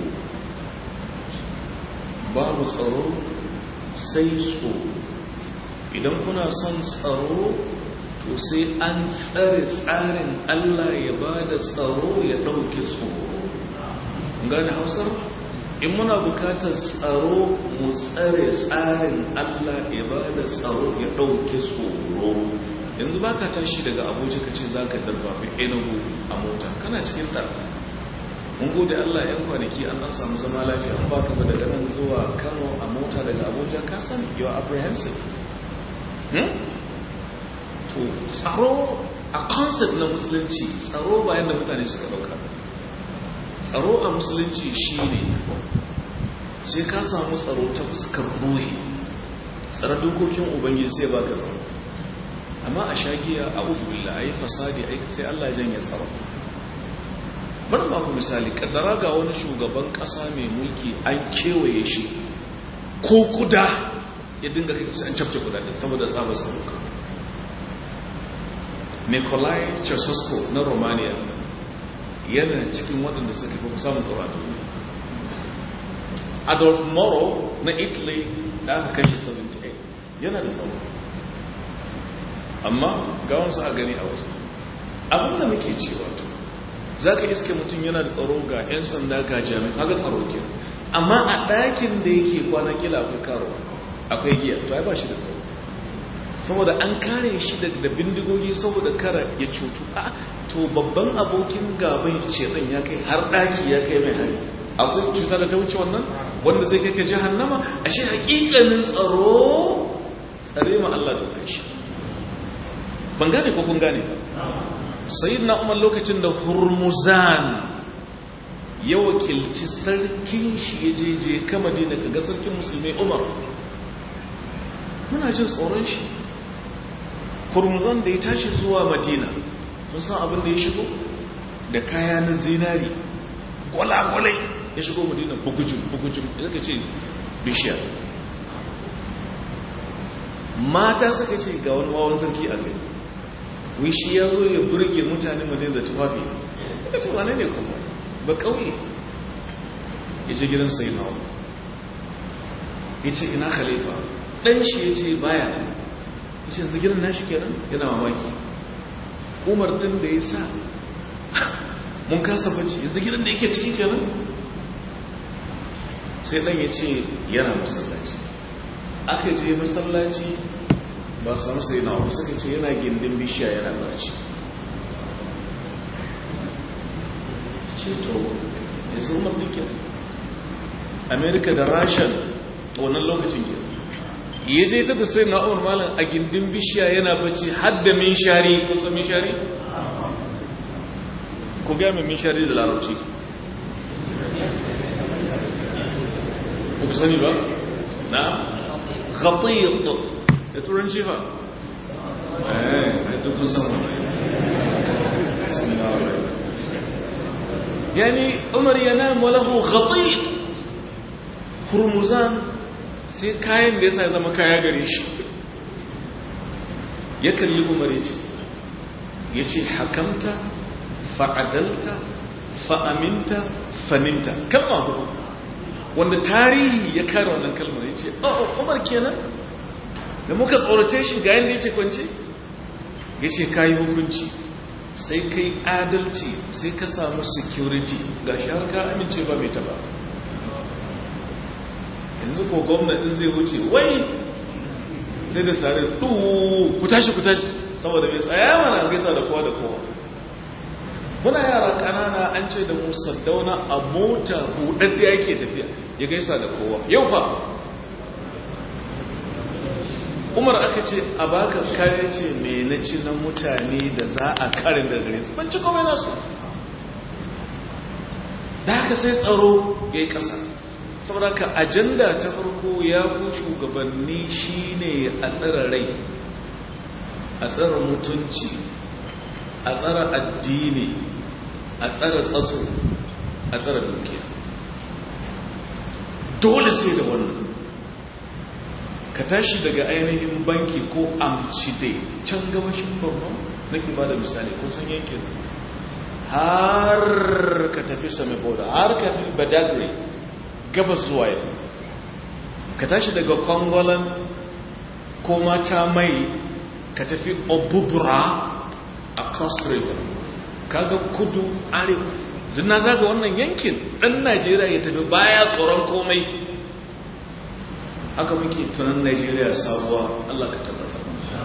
babu tsaro sai tsoro idan kuna son tsaro to sai an tsare tsarin Allah ya ba da tsaro ya ɗauke tsoro gane hausar? in muna bukatar tsaro mu tsare tsarin Allah ya ba da tsaro ya ɗauke tsoro yanzu ba ka tashi daga abuja ka ce za ka darfafi enugu a mota kana cikin ɗar mun gode Allah yan kwanaki an ɗan samu zama lafiya an baka ba daga nan zuwa kano a mota daga abuja ka san you are apprehensive to tsaro a concept na musulunci tsaro bayan da mutane suka ɗauka tsaro a musulunci shi ne sai ka samu tsaro ta fuskar ruhi tsara dokokin ubangiji sai ba ka tsaro amma a shagiya a uzubillah a yi fasadi a sai allah janye tsaro bari ba ku misali kaddara ga wani shugaban kasa mai mulki an kewaye shi ko kuda ya dinga kai an cafke kudaden saboda tsabar saruka nikolai ceausescu na romania yana cikin waɗanda suka fi samun tsaro a duniya adolf moro na italy da aka kashe 78 yana da tsaro amma ga wasu a gani a wasu abinda muke cewa to za ka iske mutum yana da tsaro ga 'yan sanda ga jami'in haka tsaro ke amma a ɗakin da yake kwana kila akwai karo akwai giya to ai ba shi da tsaro saboda an kare shi da bindigogi saboda kara ya cutu a to babban abokin gaban shedan ya kai har ɗaki ya kai mai hari akwai cuta da ta wuce wannan wanda zai kai ka jahannama ashe hakikanin tsaro tsare ma Allah da shi ban gane ko kun gane sayyidina umar lokacin da hurmuzan ya wakilci sarkin shi ya jeje kama dina ga sarkin musulmi umar muna jin tsoron shi hurmuzan da ya tashi zuwa madina sun san abin da ya shigo da kaya na zinari gwalagwalai ya shigo madina bugujin bugujin da ka ce bishiya mata suka ce ga wani wawan sarki a gani wishi ya zo ya burge mutane madina da tufafi ya ce wane ne kuma ba kauye ya ce gidan sai nawa ya ce ina khalifa ɗan shi ya ce baya ya ce yanzu gidan nashi kenan yana mamaki umar ɗin da ya sa mun kasa bacci yanzu gidan da yake ciki kenan sai ɗan ya ce yana masallaci aka je masallaci ba samu sai na wasu suka ce yana gindin bishiya yana barci ce to yanzu umar ɗin kenan amerika da rashan wannan lokacin ke ya je ta da sai na umar malam a gindin bishiya yana bacci hadda min shari kusa min shari ku gaya min shari da larabci ku sani ba na khatiyar da turanci fa eh dukkan sama yani umar yana malahu khatiyar hurmuzan sai kayan da ya sa zama kaya gare shi ya kalli umar ya ce ya ce hakamta fa'adalta fa'aminta faninta kalma hudu wanda tarihi ya kare wannan kalmar ya ce oh umar kenan da muka tsorace shi ga yadda ya ce kwance ya ce ka yi hukunci sai kai adalci sai ka samu security ga shi har ka amince ba mai taba yanzu ko gwamnatin zai wuce wai sai da sare ɗuu ku tashi ku tashi saboda mai tsaya mana gaisa da kowa da kowa muna yara kanana an ce da mu saddauna a mota buɗaɗɗe yake tafiya ya gaisa da kowa yau fa umar aka ce a baka kare ce mai na ci na mutane da za a karin da gare su ban ci komai nasu da haka sai tsaro ya yi ƙasa saboda ka ajanda ta farko ya ku shugabanni shine a tsara rai a tsara mutunci a tsara addini a tsara tsatso a tsara dukiya dole sai da wannan ka tashi daga ainihin banki ko amcide can gabashin borno nake ba da misali ko san yankin har ka tafi same boda har ka tafi badagry gabas zuwa yau ka tashi daga kwangolan ko mata mai ka tafi obubura a coast river kaga kudu arewa duk na zaga wannan yankin ɗan najeriya ya tafi baya tsoron komai haka muke tunan najeriya sabuwa allah ka tabbatar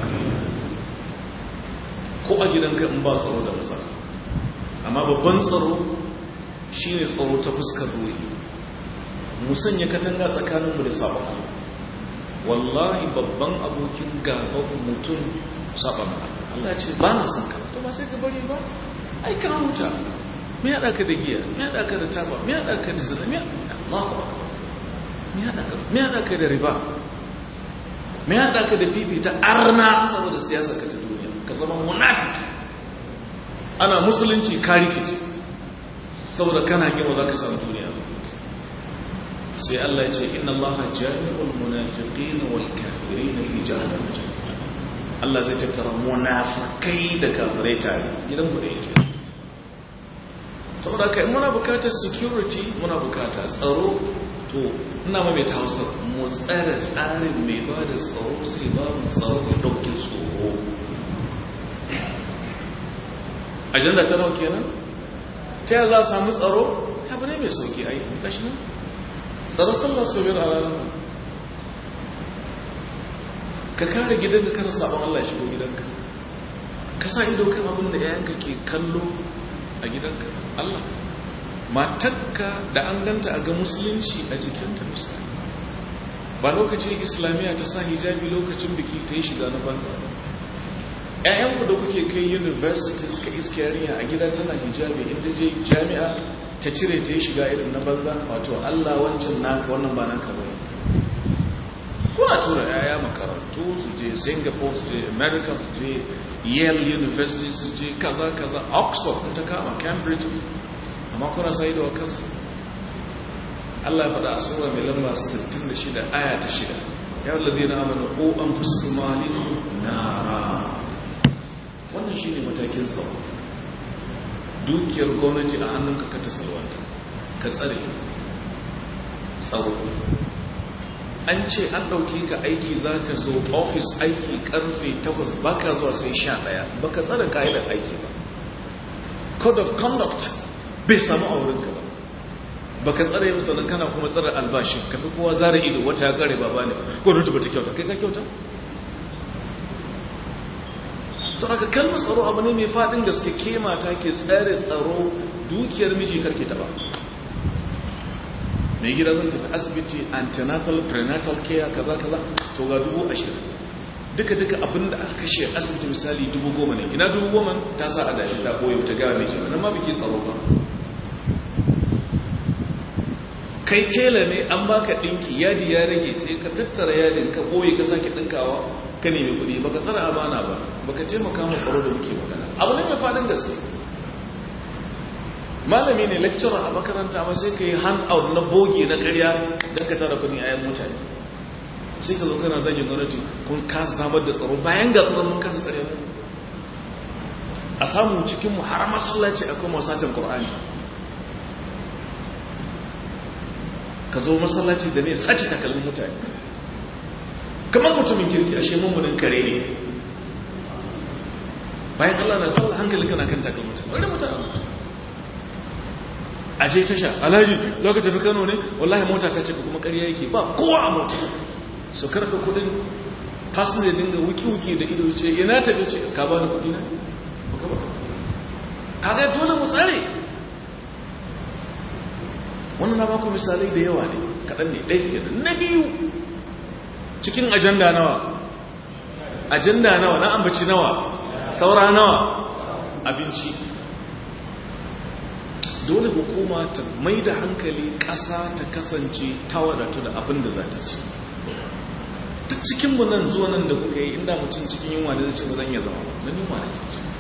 ko a gidanka in ba tsaro da matsala amma babban tsaro shine tsaro ta fuskar ruhi mu sanya katanga tsakaninmu da sabon Allah wallahi babban abokin gaban mutum sabon Allah ce ba na son ka to ba sai ka bari ba ai ka huta me ya ka da giya me ya ka da taba me ya ka da zina me Allahu akbar me haɗa ka da riba me haɗa ka da fifita arna saboda siyasa ka ta duniya ka zama munafiki ana musulunci ka rikici saboda kana gina za ka samu duniya sai Allah ya ce inna Allah jami'ul munafiqina wal kafirina fi jahannam Allah zai tattara munafikai da kafirai tare gidan ku da yake saboda kai muna bukatar security muna bukatar tsaro to ina ma mai ta hausa mu tsara tsarin mai ba da tsaro sai ba mu tsaro mai ɗauki tsoro ajanda ta nau kenan ta yi za a samu tsaro abu ne mai sauki a yi ƙashi nan tsaro sallah su biyar a ranar ka kare gidanka kana sabon Allah shigo gidanka ka sa ido kan abin da yayanka ke kallo a gidanka Allah matakka da an ganta a ga musulunci a jikinta misali ba lokacin islamiyya ta sa hijabi lokacin biki ta yi shiga na banza ƴaƴanku da kuke kai universities ka iske yarinya a gida tana hijabi inda je jami'a ta cire ta yi shiga irin na banza wato Allah wancan naka wannan ba naka bane kuna tura yaya makarantu su je singapore su je america su je yale university su je kaza kaza oxford ta kama cambridge amma kuna sai da wakansu Allah ya faɗa a sura mai lamba 66 aya ta 6 ya wallazi na amana ko an fusu malin nara wannan shi ne matakin tsaro dukiyar gwamnati a hannunka ka ta salwanta ka tsare tsaro an ce an ɗauki ka aiki za ka zo ofis aiki karfe 8 baka zuwa sai 11 baka tsara ka'idar aiki ba code of conduct bai samu a wurinka ba baka tsara yi musamman kana kuma tsara albashin kafi kowa zara ido wata ya kare baba ne gwamnati ba ta kyauta kai ka kyauta sau aka kalmar tsaro abu ne mai faɗin gaske ke mata ke tsare tsaro dukiyar miji karke ta ba mai gida zan tafi asibiti antenatal prenatal care kaza kaza to ga dubu ashirin duka duka abinda aka kashe asibiti misali dubu goma ne ina dubu goma ta sa a dashi ta boye ta gawa miji nan ma biki tsaro ba kai tela ne an baka dinki yadi ya rage sai ka tattara yadin ka boye ka sake dinkawa ka nemi kuɗi baka tsara amana ba baka taimaka mu tsaro da muke magana abu ne mai fadin gaske malami ne lecturer a makaranta ma sai ka yi hand out na boge na ƙarya don ka tara kuɗi a yan mutane sai ka zo kana zagin gwamnati kun kasa samar da tsaro bayan ga tsaron mun kasa tsare a samu cikin mu har masallaci akwai masatan qur'ani ka zo masallaci da ne sace takalmin mutane kamar mutumin kirki ashe mummunin kare ne bayan Allah na sallah hankali kana kan takalmin mutane wani mutane a je tasha alhaji za ka tafi kano ne wallahi mota ta cika kuma ƙarya yake ba kowa a mota su karfe kudin fasin da dinga wuki-wuki da ido ce yana tafi ce ka ba da kudi na? ka ga dole mu tsare wannan na baku misalai da yawa ne kaɗan ne ɗaya ke na biyu cikin ajanda nawa ajanda nawa na ambaci nawa saura nawa abinci dole hukuma ta mai da hankali ƙasa ta kasance ta wadatu da abin da za ta ci duk cikinmu nan zuwa nan da kuka yi inda mutum cikin yunwa da zai ce ba zan iya zama na yunwa da ke ci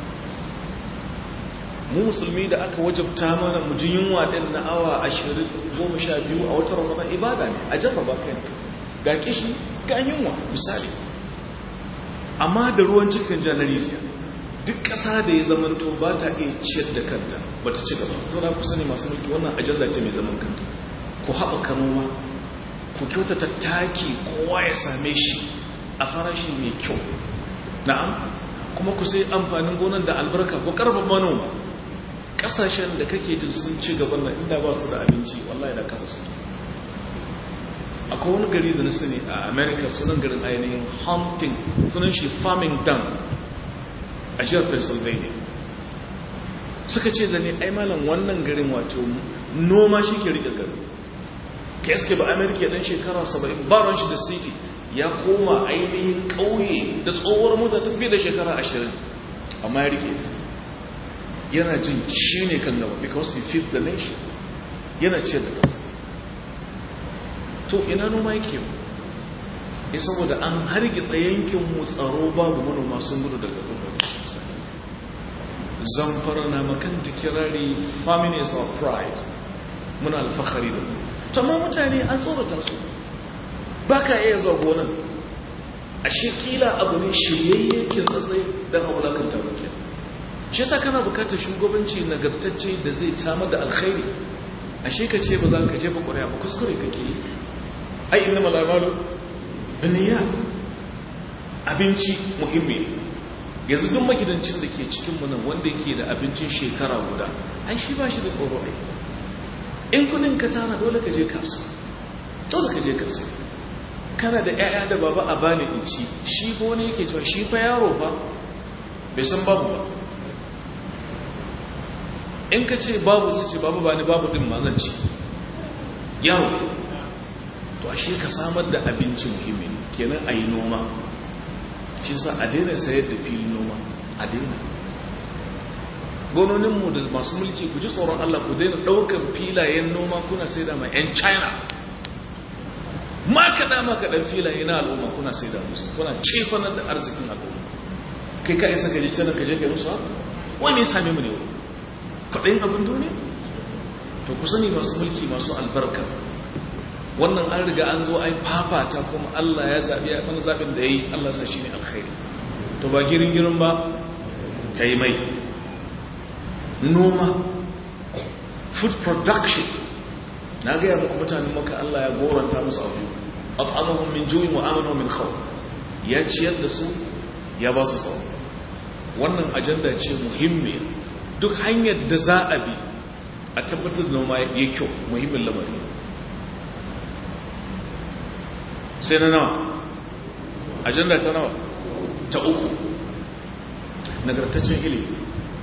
mu musulmi da aka wajabta mana mu ji yunwa ɗin na awa ashirin goma sha biyu a wata ramadan ibada ne a jarraba kai ga kishi ga yunwa misali amma da ruwan cikin janariziya duk ƙasa da ya zamanto ba ta iya ciyar da kanta ba ta ci gaba saboda ku sani masu mulki wannan ajanda ce mai zaman kanta ku haɓaka noma ku kyautata taki kowa ya same shi a farashi mai kyau na'am kuma ku sai amfanin gonan da albarka ku karfa manoma ƙasashen da kake jin sun ci gaban nan inda ba su da abinci wallahi da kasa su akwai wani gari da na sani a america sunan garin ainihin hunting sunan shi farming dam a jihar pennsylvania suka ce da ne ai malam wannan garin wato noma shi ke rike garin ka yaske ba amerika dan shekara 70 baron shi da city ya koma ainihin ƙauye da tsohuwar mota ta fiye da shekara 20 amma ya rike ta yana jin shi ne kan gaba because he feeds the nation yana ce da ƙasa to ina noma yake ya saboda an hargitsa yankin mu tsaro babu manoma sun gudu daga gwamnati sosai zamfara na makanta kirari family is our pride muna alfahari da mu tamma mutane an tsorata su ba ka iya zuwa gonan a shekila abu ne shiryayye kin tsatsai don haulakanta bakin shi yasa kana bukatar shugabanci nagartacce da zai samar da alkhairi ashe ka ce ba za ka jefa ƙuri'a ba kuskure kake yi ai inna malamalu biniya abinci muhimmi yanzu duk magidancin da ke cikin mu nan wanda yake da abincin shekara guda ai shi ba shi da tsoro ai in kudin ka tana dole ka je kasuwa dole ka je kasuwa kana da ƴaƴa da baba a bani in ci shi ko ne yake cewa shi fa yaro ba bai san babu ba in ka ce babu zai ce babu ba ni babu din ma zan ci yaro ke to ashe ka samar da abinci muhimmi kenan a yi noma shi sa a daina sayar da filin noma a daina gononinmu da masu mulki ku ji tsoron Allah ku daina ɗaukar filayen noma kuna sai da mai 'yan china ma kaɗa ma kaɗan filaye na al'umma kuna sai da musu kuna cefanar da arzikin al'umma kai ka isa ka ji canar ka je ka musu haka wani sami mu ne wani kwaɗayin abin duniya to ku sani masu mulki masu albarka wannan an riga an zo ai fafata kuma Allah ya zaɓi ya mana zaɓin da ya yi Allah sa shi ne alkhairi to ba girin girin ba ta yi mai noma food production na gaya muku mutanen maka Allah ya goranta musu abu at'amahum min ju'in wa amanahum min khawf ya ciyar da su ya ba su tsaro wannan ajanda ce muhimmiya duk hanyar da za a bi a tabbatar da noma ya kyau muhimmin lamari sai na nawa ajanda ta nawa ta uku nagartaccen ilimi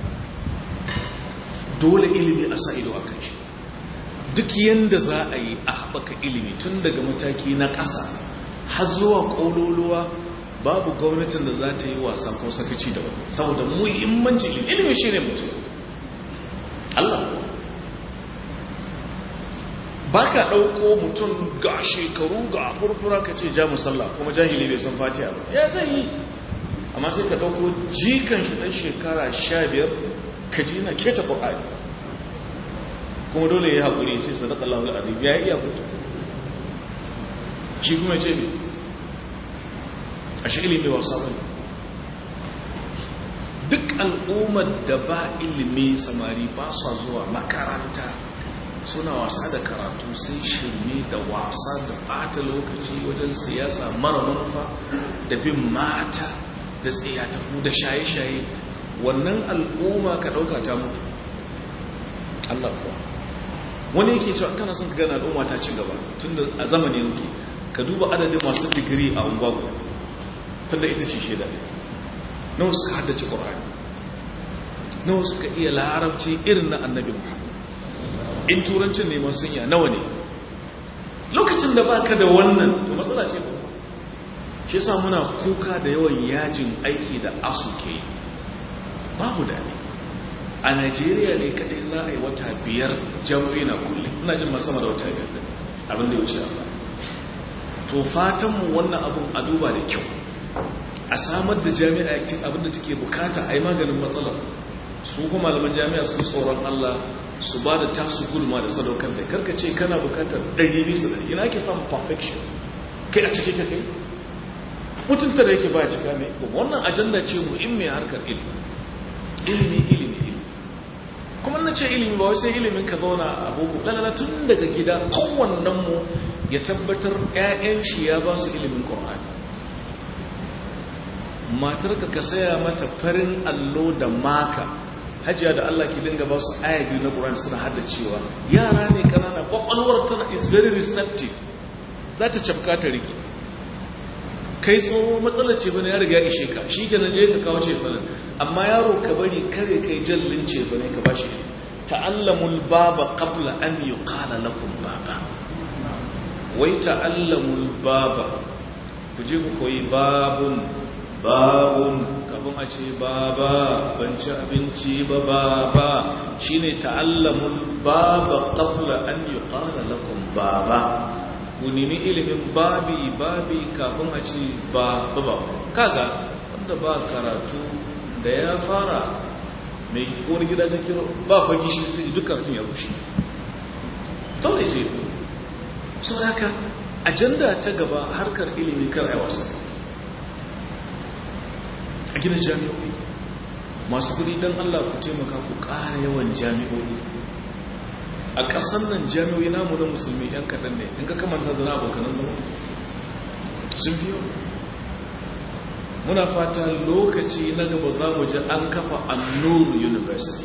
dole ilimi a sa ido a kan shi duk yadda za a yi a haɓaka ilimi tun daga mataki na ƙasa har zuwa ƙololuwa babu gwamnatin da za ta yi wasa ko sakaci da wani saboda muhimmanci ilimi ilimi shi ne mutum Allah ba ka ɗauko mutum ga shekaru ga furfura ka ce ja musalla kuma jahili bai san fatiha ba ya zai yi amma sai ka ɗauko jikan shi ɗan shekara sha biyar ka ji na keta ƙwaƙari kuma dole ya haƙuri ce sadaka Allah al'adun ya iya fito shi kuma ce ne a shi ilimi wasa ba duk al'ummar da ba ilimi samari ba sa zuwa makaranta suna wasa da karatu sai shirme da wasa da bata lokaci wajen siyasa mara manufa da bin mata da tsayataku da shaye-shaye wannan al'umma ka ɗauka ta mutu Allah kuwa wani yake cewa kana son ka gana al'umma ta ci gaba tun da a zamani yake ka duba adadin masu digiri a ungwago tun da ita ce shaida nawa suka haddace ƙwararri nawa suka iya larabci irin na annabi muhammad in turancin neman sunya nawa ne lokacin da baka da wannan to matsala ce ba shi sa muna kuka da yawan yajin aiki da asu ke yi babu daɗi a najeriya ne kadai za a yi wata biyar jam'i na kulle ina jin masama da wata biyar abin da ya wuce ba to fatanmu wannan abin a duba da kyau a samar da jami'a abin da take bukata a yi maganin matsalar su kuma malaman jami'a su tsoron allah su ba da tasu guduma da sadaukar da karka ce kana bukatar ɗari bisa da ina ake samun perfection kai a cike ka kai mutunta da yake ba cika ne wannan ajanda ce muhimmiyar harkar ilimi ilimi ilimi ilimi kuma na ce ilimi ba wai sai ilimin ka zauna a boko lalala tun daga gida kowannen mu ya tabbatar 'ya'yan shi ya ba su ilimin ƙorani matarka ka saya mata farin allo da maka hajiya da Allah ki dinga ba su aya biyu na ƙorani suna hada cewa yara ne kanana kwakwalwar tana is very receptive za ta cafka ta rike kai tsoho matsalar ce bane ya riga ishe ka shi ke na je ka kawo ce bane amma yaro ka bari kare kai jallin ce bane ka bashi ta'allamul baba qabla an yuqala lakum baba wai ta'allamul baba ku je ku koyi babun babun kafin a ce baba ban ci abinci ba baba shine ta'allamul baba qabla an yuqala lakum baba ku nemi ilimin babi babi kafin a ce ba ba kaga wanda ba karatu da ya fara mai uwar gida ta kiro ba fagi shi sai duk karatun ya rushe dole ce sau haka ajanda ta gaba harkar ilimi kar ai wasa a gina jami'o'i masu kudi don allah ku taimaka ku ƙara yawan jami'o'i a ƙasar nan jami'o'i namu na musulmi yan kaɗan ne in ka kamanta da na abokanan zama sun fi yau muna fata lokaci na gaba za mu ji an kafa annur university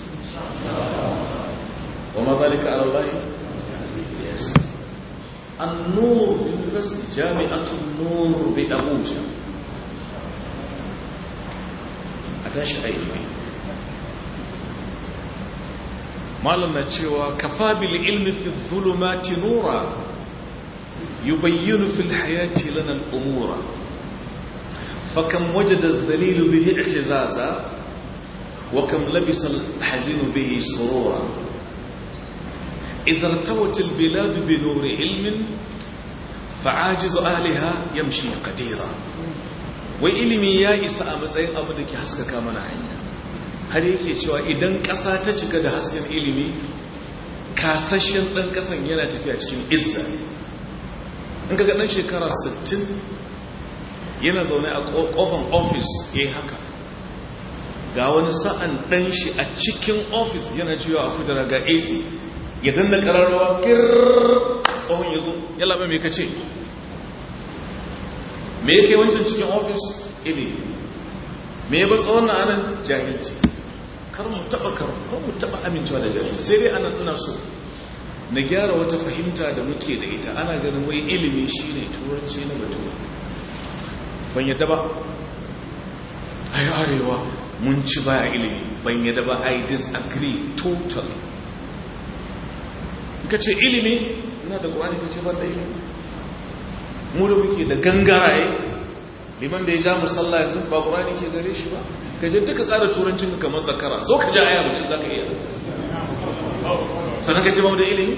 wa ma zalika ala allahi annur university jami'atun nur bi abuja a tashi aiki malam na cewa kafa bil ilmi fi dhulumati nura yubayyinu fil hayati lana al umura فكم وجد الذليل به اعتزازا وكم لبس الحزين به سرورا إذا ارتوت البلاد بنور علم فعاجز أهلها يمشي قديرا وإلمي يا إساء matsayin abu da ke haskaka mana hanya har yake cewa idan ƙasa ta cika da hasken ilimi kasashen ɗan ƙasan yana tafiya cikin izza in ka ga ɗan shekara 60 yana zaune a kofan ofis ya yi haka ga wani sa'an ɗan shi a cikin ofis yana jiwa a kudura ga ac ya danna ƙararrawa kirrrr tsohon ya zo ya labe mai kace me yake wancan cikin ofis ili me ya ba tsohon na anan jahilci kar mu taɓa kar mu taɓa amincewa da jahilci sai dai anan ina so na gyara wata fahimta da muke da ita ana ganin wai ilimi shine turanci na bature ban yadda ba ai arewa mun ci baya ilimi ban yadda ba i disagree totally ka ce ilimi ina da ƙwani ka ce ban da ilimi mu da muke da gangaraye liman da ya ja musalla yanzu ba ƙwani ke gare shi ba ka je duka ƙara turancin ka kamar zakara zo ka ja aya mutum za ka iya sannan ka ce ba mu da ilimi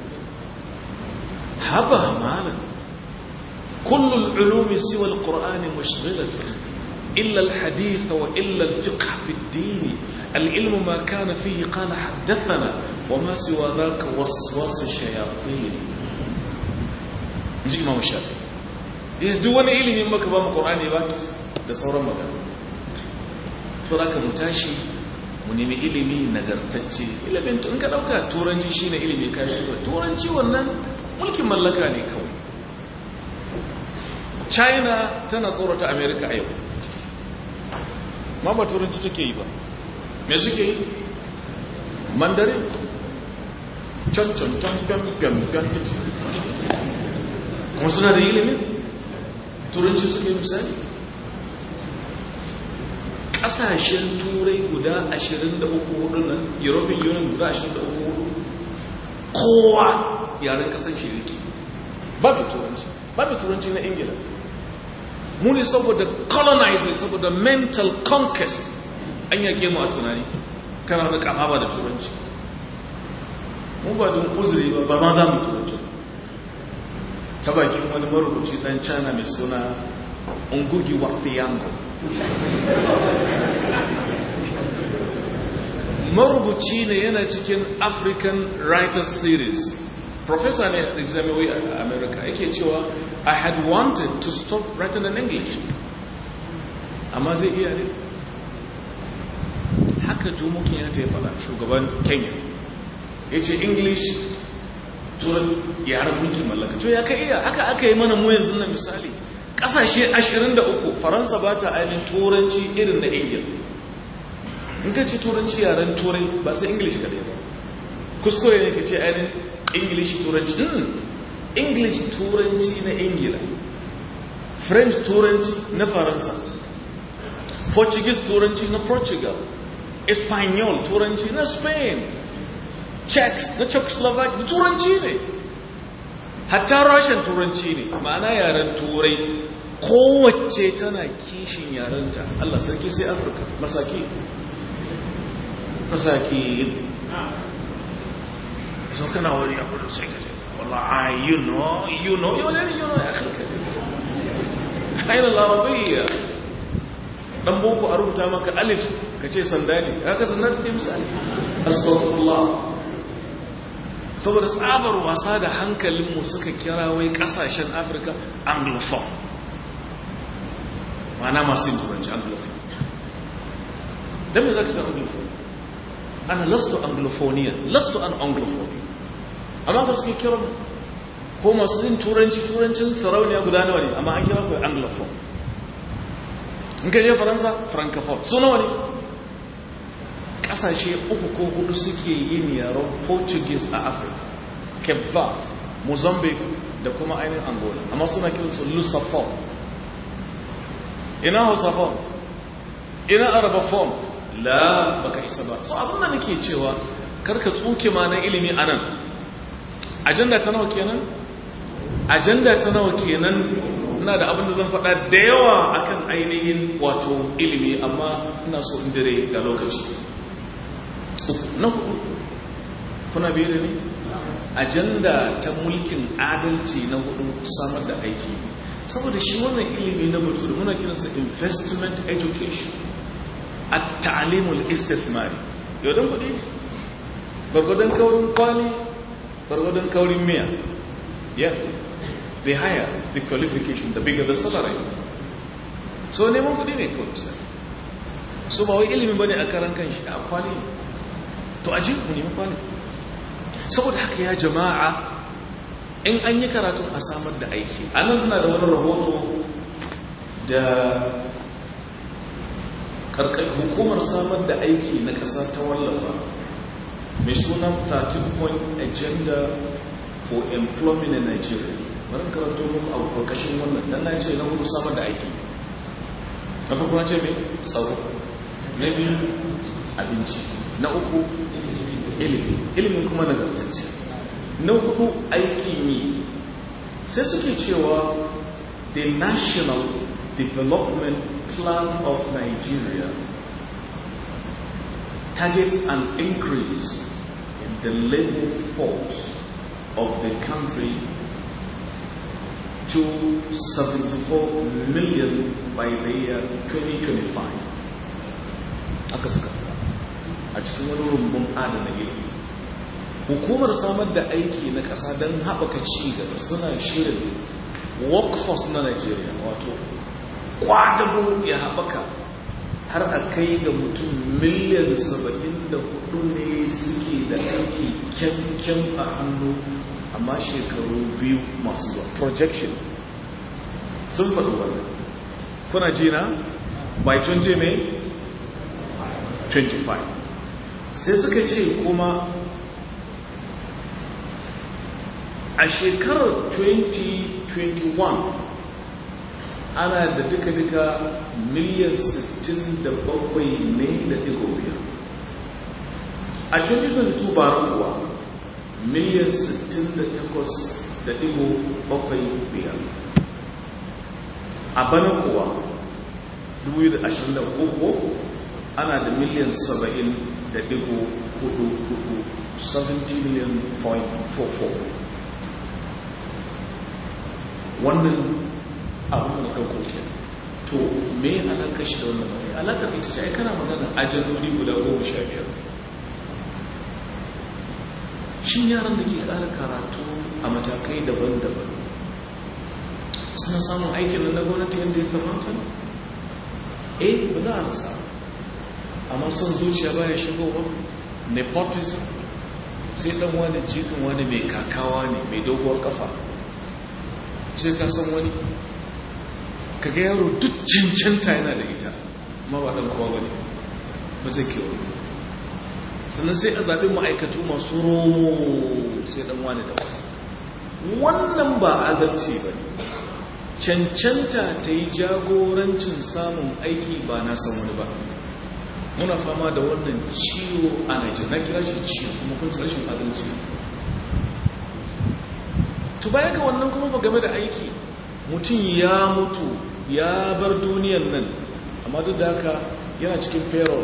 haba malam كل العلوم سوى القرآن مشغلة إلا الحديث وإلا الفقه في الدين العلم ما كان فيه قال حدثنا وما سوى ذاك وسواس الشياطين نجي إمام الشافعي duk wani ilimin maka ba mu ƙorani ba da sauran magana sauraka mu tashi mu nemi ilimi nagartacce ilimin in ka ɗauka turanci shine ilimi kayan turanci wannan mulkin mallaka ne kawai china tana tsorata america a yau ma ba turanci take yi ba me suke yi mandarin can can can can can can kuma suna da ilimin turanci suke yi misali ƙasashen turai guda 23 hudu nan european union guda 23 hudu kowa yaren ƙasar shi yake babu turanci babu turanci na ingila muni saboda colonizing saboda mental conquest an yake mu a tunani kana da kafa ba da turanci mu ba don uzuri ba ba ma za mu turanci ta bakin wani marubuci dan china mai suna ungugi wafiyango marubuci ne yana cikin african writers series professor ne a jami'ai a america yake cewa i had wanted to stop writing in english amma zai iya ne haka jomokin ya ta yi fada shugaban kenya ya ce english turan yaren mulkin mallaka to ya ka iya haka aka yi mana mu yanzu na misali kasashe 23 faransa ba ta ainihin turanci irin na ingil in ka ce turanci yaren turai ba sai english kadai ba kuskure ne ka ce ainihin english turanci english turanci na ingila french turanci na faransa portuguese turanci na portugal espanyol turanci na spain czechs na czechoslovak da turanci ne hatta russian turanci ne ma'ana yaren turai kowace tana kishin yarenta allah sarki sai afirka masaki masaki sau kana wani abu da sai ka ce والله you know you know you know you know يا أخي الكريم أين العربية dan boko a rubuta maka alif ka ce sanda ne haka sanda ta ke misali astagfirullah saboda tsabar wasa da hankalinmu suka kira wai kasashen afirka anglophone mana masu yin turanci anglophone don me za ka san anglophone ana lasto anglophonian lasto an anglophonian amma ka suke kira ko masu yin turanci turancin sarauniya guda nawa ne amma an kira kawai anglophone in ka je faransa francophone su nawa ne kasashe uku ko hudu suke yin yaren portuguese a afirka cape verde mozambique da kuma ainihin angola amma suna kiransu lusophone ina hausaphone ina arabophone la baka isa ba so abinda nake cewa karka tsuke ma na ilimi a nan ajanda ta nawa kenan ajanda ta nawa kenan ina da abin da zan faɗa da yawa akan ainihin wato ilimi amma ina so in dire da lokaci na hudu kuna biyu da ne ajanda ta mulkin adalci na hudu samar da aiki saboda shi wannan ilimi na mutu muna kiransa investment education a ta'alimul istithmari yau don kudi ne gwargwadon kaurin kwali gwargwadon kaurin miya yeah the higher the qualification the bigger the salary so neman kudi ne kawai misali so ba wai ilimi bane a karan kan shi a kwali to aji ku nemi kwali saboda haka ya jama'a in an yi karatun a samar da aiki a nan na da wani rahoto da hukumar samar da aiki na ƙasa ta wallafa mai sunan 13 point agenda for employment in nigeria bari karanto muku a ƙarƙashin wannan dan na ce na hudu samar da aiki na farko na ce mai tsaro na biyu abinci na uku ilimi ilimin kuma nagartacce na hudu aikin yi sai suke cewa the national development plan of nigeria targets an increase in the labor force of the country to 74 million by the year 2025 aka suka a cikin wani rumbun adana ilimi hukumar samar da aiki na ƙasa don haɓaka ci gaba suna shirin workforce na nigeria wato kwadago ya haɓaka har a kai ga mutum miliyan 74 ne suke da aiki kyankyan a hannu amma shekaru biyu masu zuwa projection sun faɗi wannan kuna jina by 20 mai 25 sai suka ce kuma a shekarar 2021 ana da duka-duka miliyan 67 ne da digo biyar a 2022 ba kuwa miliyan 68 da digo bakwai biyar a bana kuwa 2023 ana da miliyan 70 da digo hudu hudu 70 million point 44 wannan abin da ɗauko ke to me alaƙa shi da wannan mai alaƙa ita ce kana magana ajaloli guda goma sha biyar shi yaran da ke ƙara karatu a matakai daban-daban suna samun aikin na gwamnati yadda ya kamata eh ba za a rasa amma son zuciya baya shigowa nepotism sai dan wani jikin wani mai kakawa ne mai doguwar kafa sai ka san wani kaga yaro duk cancanta yana da ita ma ba dan kowa bane ba zai kewa sannan sai a zaɓi ma'aikatu masu romo sai dan wani da wani wannan ba adalci ba ne cancanta ta yi jagorancin samun aiki ba na san wani ba muna fama da wannan ciwo a Nigeria na kira shi ciwo kuma kun rashin adalci to baya ga wannan kuma ba game da aiki mutum ya mutu ya bar duniyan nan amma duk da haka yana cikin payroll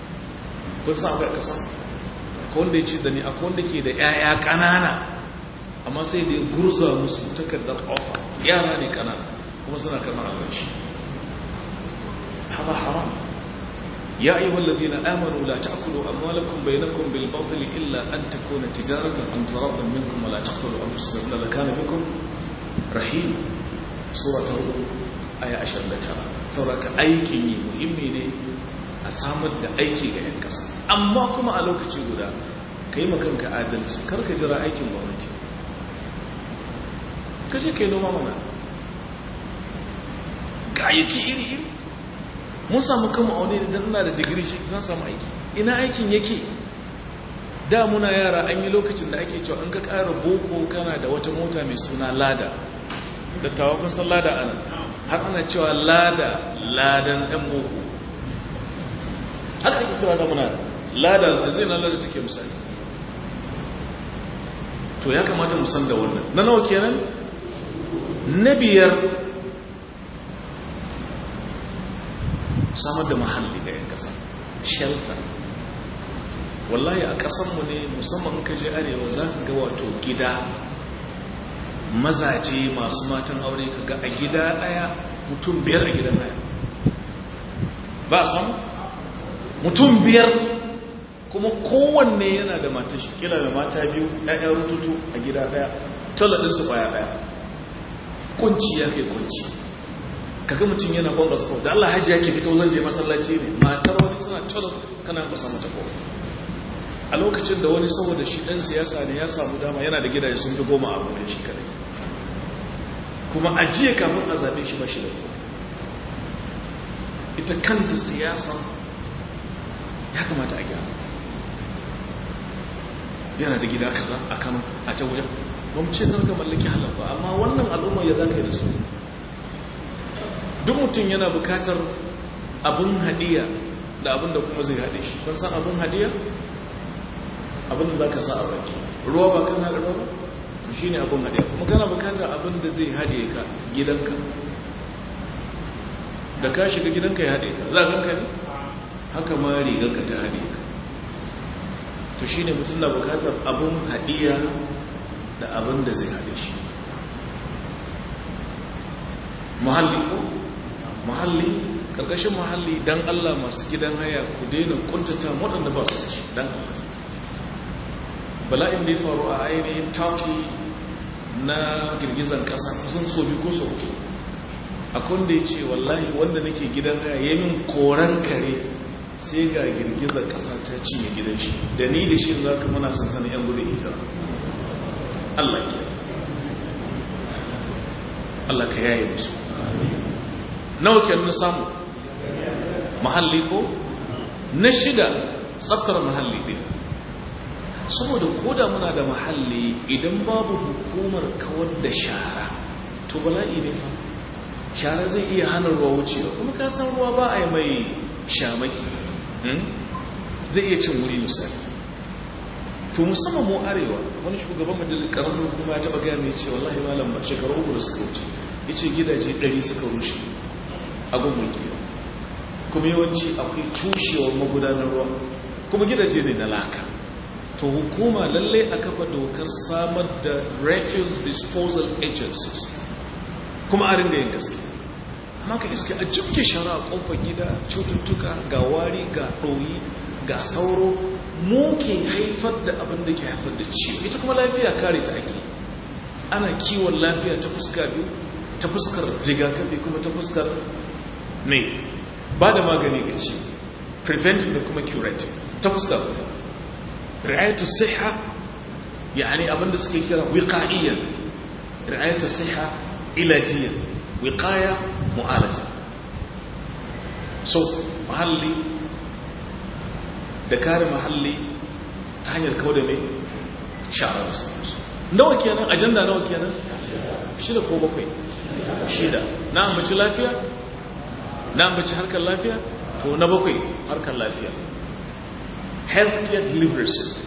kun sa akwai kasa akwai wanda ya ce da ni akwai wanda ke da 'ya'ya ƙanana amma sai da ya gurza musu takardar ofa yara ne kanana kuma suna kamar abinci hada haram يا أيها الذين آمنوا لا تأكلوا أموالكم بينكم بالباطل إلا أن تكون تجارة عن تراض منكم ولا تقتلوا أنفسكم إن كان بكم رحيم سورة آية عشر لترى سورة أيكي مهمي ne a samar da aiki ga 'yan ƙasa amma kuma a lokaci guda ka yi makanka adalci karka jira aikin gwamnati ka je ka yi noma mana ga aiki iri-iri mun samu kama aune da ina da digiri shi zan samu aiki ina aikin yake da muna yara an yi lokacin da ake cewa an ka ƙara boko kana da wata mota mai suna lada dattawa kun san lada ana har ana cewa lada ladan ɗan boko haka ake cewa da muna lada da zai na lada take misali to ya kamata mu san da wannan na nawa kenan na biyar samar da mahalli ga 'yan ƙasa shelter wallahi a ƙasanmu ne musamman ka je arewa za ka ga wato gida mazaje masu matan aure ka ga a gida ɗaya mutum biyar a gidan ɗaya ba a samu mutum biyar kuma kowanne yana da mata shi kila da mata biyu ɗaya rututu a gida ɗaya taladinsu ƙwaya ɗaya kunci ya kai kunci kaga mutum yana kwan basu da Allah hajji yake fito zan je masallaci ne matar wani tana talo kana kusa mata ko a lokacin da wani saboda shi dan siyasa ne ya samu dama yana da gidaje sun fi goma a gurin shi kadai kuma ajiye kafin a zabe shi ba shi da ita kanta siyasa ya kamata a gyara yana da gida kaza a Kano a can wajen ba mu ce zan ga mallaki halal ba amma wannan al'umma ya zaka yi da su duk mutum yana bukatar abin hadiya da abin da kuma zai haɗe shi kun san abin hadiya abin da za ka sa a baki ruwa ba kan haɗe ruwa ba to shi ne abin hadiya kuma kana bukatar abin da zai haɗe ka gidanka da ka shiga gidanka ya haɗe ka za ganka ne haka ma rigarka ta haɗe ka to shi ne mutum na bukatar abin hadiya da abin da zai haɗe shi muhalli ko muhalli karkashin muhalli dan Allah masu gidan haya ku daina kuntata waɗanda ba su da shi dan Allah bala'in da ya faru a ainihin turkey na girgizan ƙasa kusan so biyu ko so uku akwai da ya ce wallahi wanda nake gidan haya ya min koran kare sai ga girgizar ƙasa ta cinye gidan shi da ni da shi za ka mana sansanin yan gudun hijira Allah ke Allah ka yaye musu nawa ke na samu mahalli ko na shida tsaftar mahalli din saboda koda muna da mahalli idan babu hukumar kawar da shara to bala'i ne fa shara zai iya hana ruwa wucewa kuma ka san ruwa ba a yi mai shamaki zai iya cin wuri misali to musamman mu arewa wani shugaban majalisar karamin kuma ya taba gaya mai ce wallahi malam shekaru uku da suka wuce ya ce gidaje 100 suka rushe abin mulkiwa kuma yawanci akwai cushewar magudanar ruwa kuma gidaje ne na laka to hukuma lallai a kafa dokar samar da refuse disposal agencies kuma a ringa yin gaske amma ka iske a jibke shara a kofar gida cututtuka ga wari ga ɗoyi ga sauro mu ke haifar da abin da ke haifar da ciwo ita kuma lafiya kare ta ake ana kiwon lafiya ta fuska biyu ta fuskar rigakafi kuma ta fuskar mai ba da magani ga ci preventive da kuma curative ta fuskar ri'ayatu siha yani abinda suke kira wiqa'iyyan ri'ayatu siha ilajiyyan wiqaya mu'alaja so mahalli da kare mahalli ta hanyar kawo da mai sha'ar da sauransu nawa kenan ajanda nawa kenan shida ko bakwai shida na ambaci lafiya na ambaci harkar lafiya to na bakwai harkar lafiya healthcare delivery system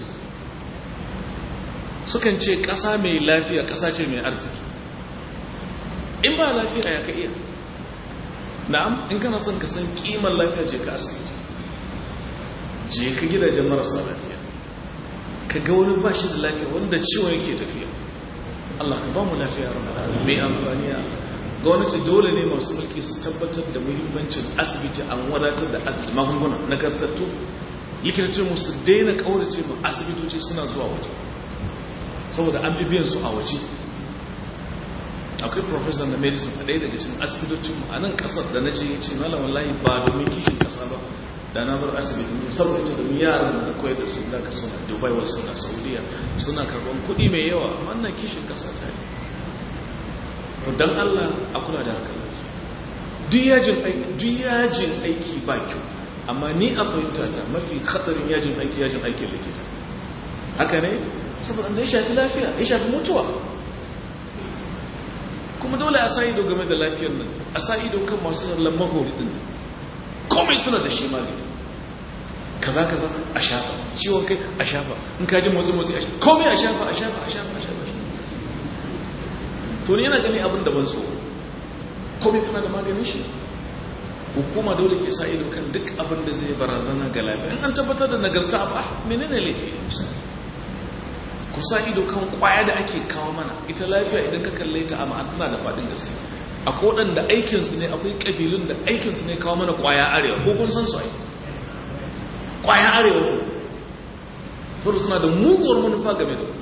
sukan ce ƙasa mai lafiya ƙasa ce mai arziki in ba lafiya ya ka iya na'am in kana son ka san kimar lafiya je ka asibiti je ka gidajen marasa lafiya ka ga wani ba shi da lafiya wanda ciwon yake tafiya Allah ka ba mu lafiya mai amfani gwamnati dole ne masu mulki su tabbatar da muhimmancin asibiti an wadatar da magunguna nagartattu likitocin mu su daina kaurace mu asibitoci suna zuwa waje saboda an fi biyan su a waje akwai professor na medicine a ɗaya daga cikin asibitocin mu a nan ƙasar da na je ya ce malam wallahi ba domin kishin ƙasa ba da na bar asibiti ne saboda ita domin yaran da koyar da su da ka suna dubai wal suna saudiya suna karban kuɗi mai yawa amma na kishin ƙasa ta ne to dan Allah a kula da haka duk yajin aiki duk yajin aiki ba kyau amma ni a fahimta ta mafi khatarin yajin aiki yajin aikin likita haka ne saboda ya shafi lafiya ya shafi mutuwa kuma dole a sa ido game da lafiyar nan a sa ido kan masu zallan mahori din komai suna da shi magani kaza kaza a shafa ciwon kai a shafa in ka ji motsi motsi a shafa komai a shafa a shafa a shafa a shafa to ne yana gani abin da ban so komai kana da maganin shi hukuma dole ke sa ido kan duk abin da zai barazana ga lafiya in an tabbatar da nagarta ba menene laifi misali ku sa ido kan kwaya da ake kawo mana ita lafiya idan ka kalle ta a ma'ana da fadin gaske akwai waɗanda aikinsu ne akwai ƙabilun da aikinsu ne kawo mana kwaya arewa ko kun san su ai kwaya arewa ko furu suna da muguwar manufa game da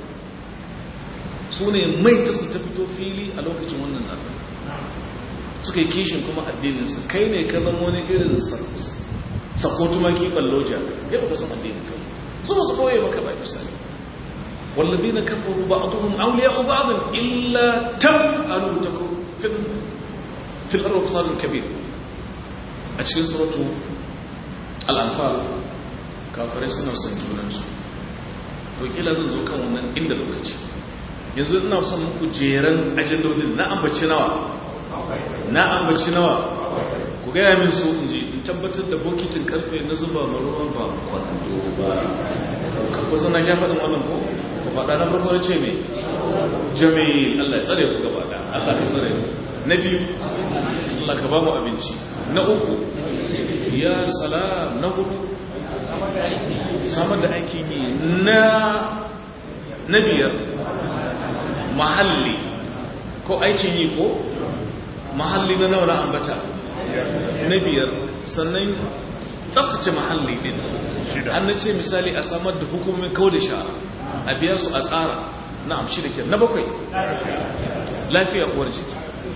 su ne mai ta su ta fito fili a lokacin wannan zaɓen suka yi kishin kuma addininsu kai ne ka zama wani irin sakotu maki balloja ya ba ka san addinin kai su ba su ɓoye maka ba misali والذين كفروا بعضهم أولياء بعض إلا تفعلوا تكون في, في الأرض فصاد كبير أشكي سورة الأنفال kafirai suna son junansu to kila zan zo kan wannan inda lokaci yanzu ina son muku jeren ajandodin na ambaci nawa na ambaci nawa ku gaya min su in ji in tabbatar da bokitin karfe na zuba ma ruwan ba kwando ba kakwa sana ya faɗin wannan ko ku faɗa na farko ce mai jami'in Allah ya tsare ku gaba da Allah ya tsare na biyu Allah ka ba mu abinci na uku ya salam na hudu samar da aikin yi na na biyar mahalli ko aikin yi ko mahalli na nawa na ambata na biyar sannan tsabtace mahalli din an na ce misali a samar da hukumin kawo da shara a biya su a tsara na amshi da ke na bakwai lafiya uwar jiki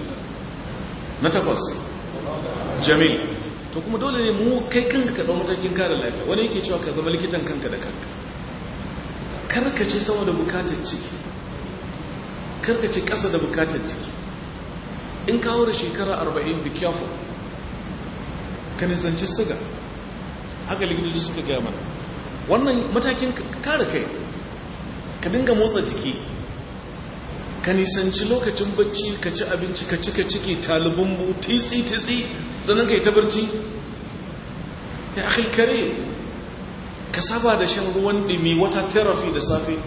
na takwas jamil to kuma dole ne mu kai kanka ka ɗau matakin kare lafiya wani yake cewa ka zama likitan kanka da kanka karkace sama da bukatar ciki karkace ƙasa da bukatar ciki in kawo da shekara arba'in be careful ka nisanci siga haka likitoci suka gaya mana wannan matakin kare kai ka dinga motsa jiki ka nisanci lokacin bacci ka ci abinci ka cika ciki talibin bu titsi-titsi sannan ka yi ta barci ya akil kare ka saba da shan ruwan dimi wata therapy da safe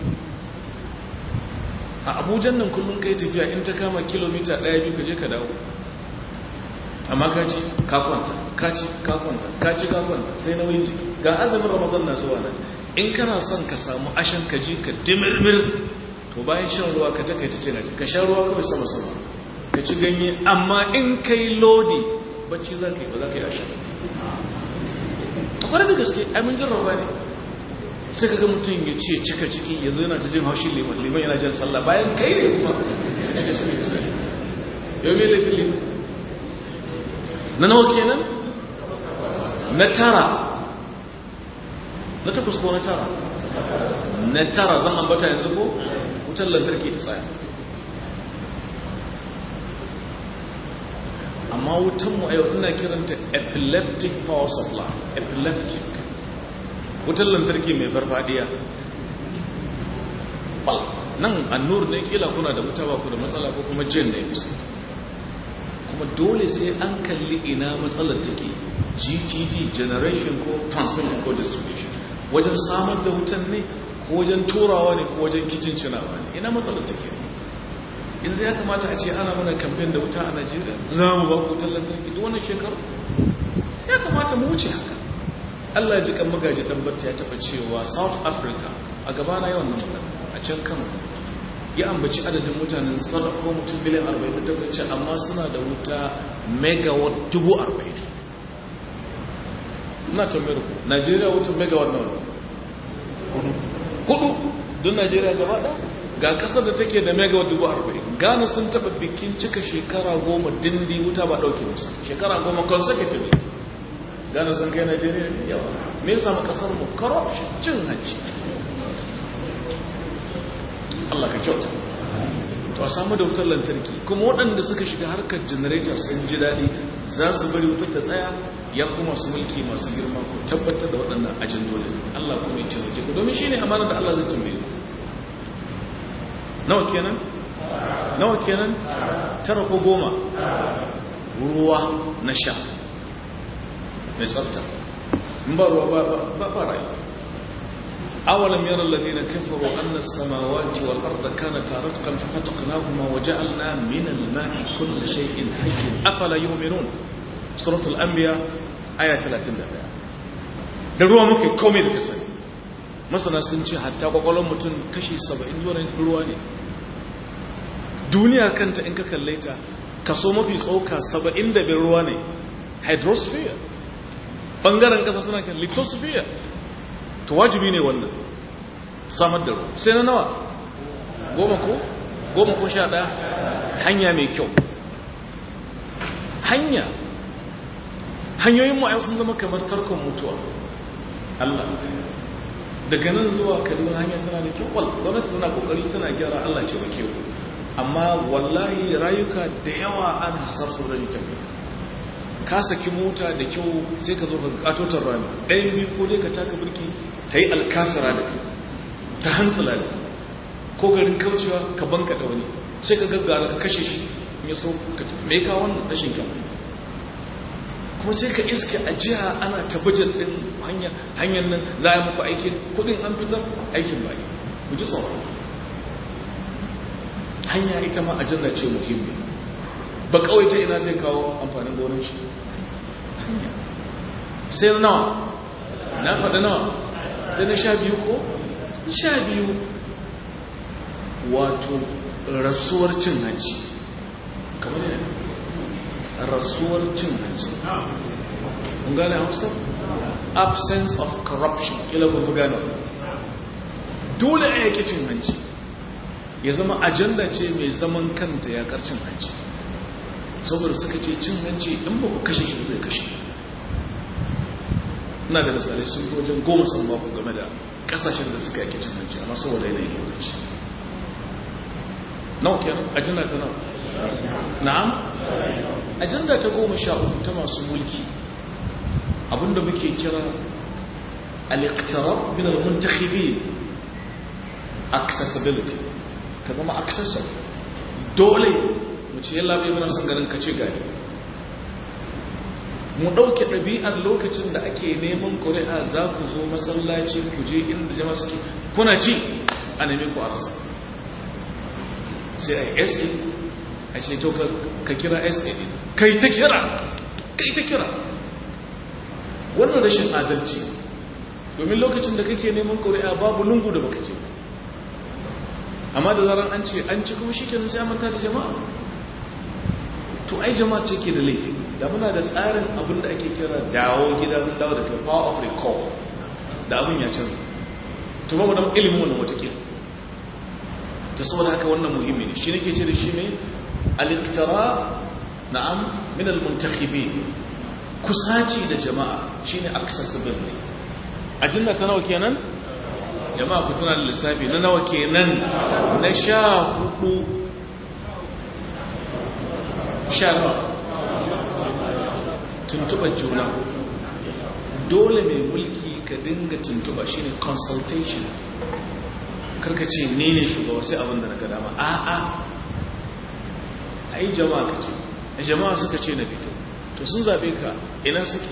a abujan nan kullum ka yi tafiya in ta kama kilomita ɗaya biyu ka je ka dawo amma ka ci ka kwanta ka ci ka kwanta ka ci ka kwanta sai nauyin jiki ga azumin ramadan na zuwa nan in kana son ka samu ashan ka ji ka dimirmir to bayan shan ruwa ka takaita cin ka sha ruwa kawai sama sama ka ci ganye amma in kai lodi bacci za ka yi ba za ka yi ashan akwai da gaske amin jarraba ne sai ka ga mutum ya ce cika ciki ya zo yana ta jin haushin liman liman yana jan sallah bayan kai ne kuma cika ciki da sai yau mai laifin liman na nawa kenan na tara na takwas ko na tara na tara zan ambata yanzu ko wutar lantarki ta tsaya amma wutanmu a yau ina kiranta epileptic power supply epileptic wutar lantarki mai farfadiya nan annur ne kila kuna da wuta ba ku da matsala ko kuma jin ne kusa kuma dole sai an kalli ina matsalar take gtd generation ko transmission ko distribution wajen samar da wutan ne ko wajen turawa ne ko wajen kicin cinawa ne ina matsalar take yanzu ya kamata a ce ana mana kamfen da wuta a najeriya za mu ba ku wutar lantarki duk wannan shekaru ya kamata mu wuce haka allah ji kan magaji dan barta ya taba cewa south africa a gabana yawan nan a can kano ya ambaci adadin mutanen sarrafa mutum miliyan 48 ce amma suna da wuta megawatt dubu 40 na tambayar ku najeriya wutan megawatt na wani hudu don najeriya gaba da ga kasar da take da megawatt dubu 40 gano sun taba bikin cika shekara goma dindi wuta ba dauke musa shekara goma consecutive gano sun kai najeriya yawa me yasa mu kasar mu corruption cin hanci Allah ka kyauta to a samu da wutar lantarki kuma waɗanda suka shiga harkar generator sun ji daɗi za su bari wutar ta tsaya ya kuma su mulki masu girma ku tabbatar da waɗannan ajandolin Allah kuma ya taimake ku domin shine amana da Allah zai tambaye ku nawa kenan nawa kenan tara ko goma ruwa na sha mai tsafta in ba ruwa ba ba rayuwa أولم يرى الذين كفروا أن السماوات والأرض كانتا رتقا ففتقناهما وجعلنا من الماء كل شيء حي أفلا يؤمنون سورة الأنبياء آية 31 da ruwa muke komai da kasani masana sun ce hatta kwakwalon mutum kashi 70 zuwa ruwa ne duniya kanta in ka kalle ta kaso mafi tsoka 75 ruwa ne hydrosphere bangaren kasa suna kan lithosphere to wajibi ne wannan samar da ruwa sai na nawa goma ko goma ko sha ɗaya hanya mai kyau hanya hanyoyin ma'ayau sun zama kamar tarkon mutuwa Allah daga nan zuwa kaduna hanya tana da kyau wal gwamnati tana kokari tana gyara Allah ce bake ku amma wallahi rayuka da yawa an hasar su rayukan ka saki mota da kyau sai ka zo ka katotar rami ɗayan biyu ko dai ka taka birki ta yi alkafira da kai ta hantsila da ko garin kaucewa ka banka da wani sai ka gaggara ka kashe shi ya so ka mai ka wannan rashin kyau kuma sai ka iske a jiha ana tabbajar ɗin hanyar nan za a muku aikin kudin an fitar aikin bayi ku ji tsawon hanya ita ma ajanda ce muhimmi ba kawai ta ina zai kawo amfanin gonar shi sai nawa na faɗa nawa sai na sha biyu ko sha biyu wato rasuwar cin hanci kamar yana rasuwar cin hanci kun gane hausa absence of corruption kila kun fi gane dole a yake cin hanci ya zama ajanda ce mai zaman kanta ya cin hanci saboda suka ce cin hanci in ba ku kashe shi zai kashe na da misalai sun fi wajen goma sun ba ku game da kasashen da suka yake cin hanci amma saboda yanayin lokaci nawa kenan ajanda ta nawa na'am ajanda ta goma sha uku ta masu mulki abinda muke kira al-iqtirab min al-muntakhibin accessibility ka zama accessible dole mu ce yalla bai muna son ganin ka ce gari mu ɗauke ɗabi'ar lokacin da ake neman ƙuri'a za ku zo masallaci ku je inda jama'a suke kuna ci a nemi ku arsa sai a yi sa a ce to ka kira sa ɗin kai ta kira kai ta kira wannan rashin adalci domin lokacin da kake neman ƙuri'a babu lungu da baka je amma da zaran an ce an ci kuma shi kenan sai manta da jama'a to ai jama'a ce ke da laifi da muna da tsarin abin da ake kira dawo gida mun dawo da kai power of recall da abin ya canza to ba mu da ilimin wannan watakila ta saboda haka wannan muhimmi ne shi nake ce da shi ne al-iqtira na'am min al-muntakhibin kusaci da jama'a shine accessibility ajinda ta nawa kenan jama'a ku tana da lissafi na nawa kenan na sha hudu sha nawa tuntuɓar juna dole mai mulki ka dinga tuntuɓa shine consultation karka ce ne ne shugaba sai abin da na gada ma a'a ai jama'a ka ce jama'a suka ce na fito to sun zaɓe ka ina suke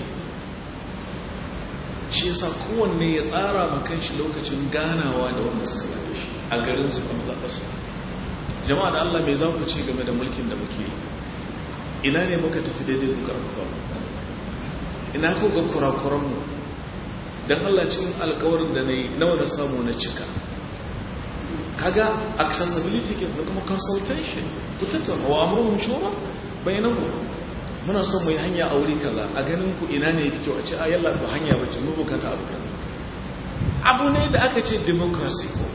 shi yasa kowanne ya tsara ma kanshi lokacin ganawa da wanda suka zaɓe shi a garin su kuma zaɓa su jama'a da Allah mai za ku ci game da mulkin da muke yi ina ne muka tafi daidai ku karfafa ina ku ga kurakuranmu don Allah cikin alkawarin da na yi nawa na samu na cika kaga accessibility ke da kuma consultation ku tattauna wa amruhum shura bainahu muna son mu yi hanya a wuri kaza a ganin ku ina ne yake kyau a ce a yalla ba hanya bace mu bukata abu kaza abu ne da aka ce democracy ko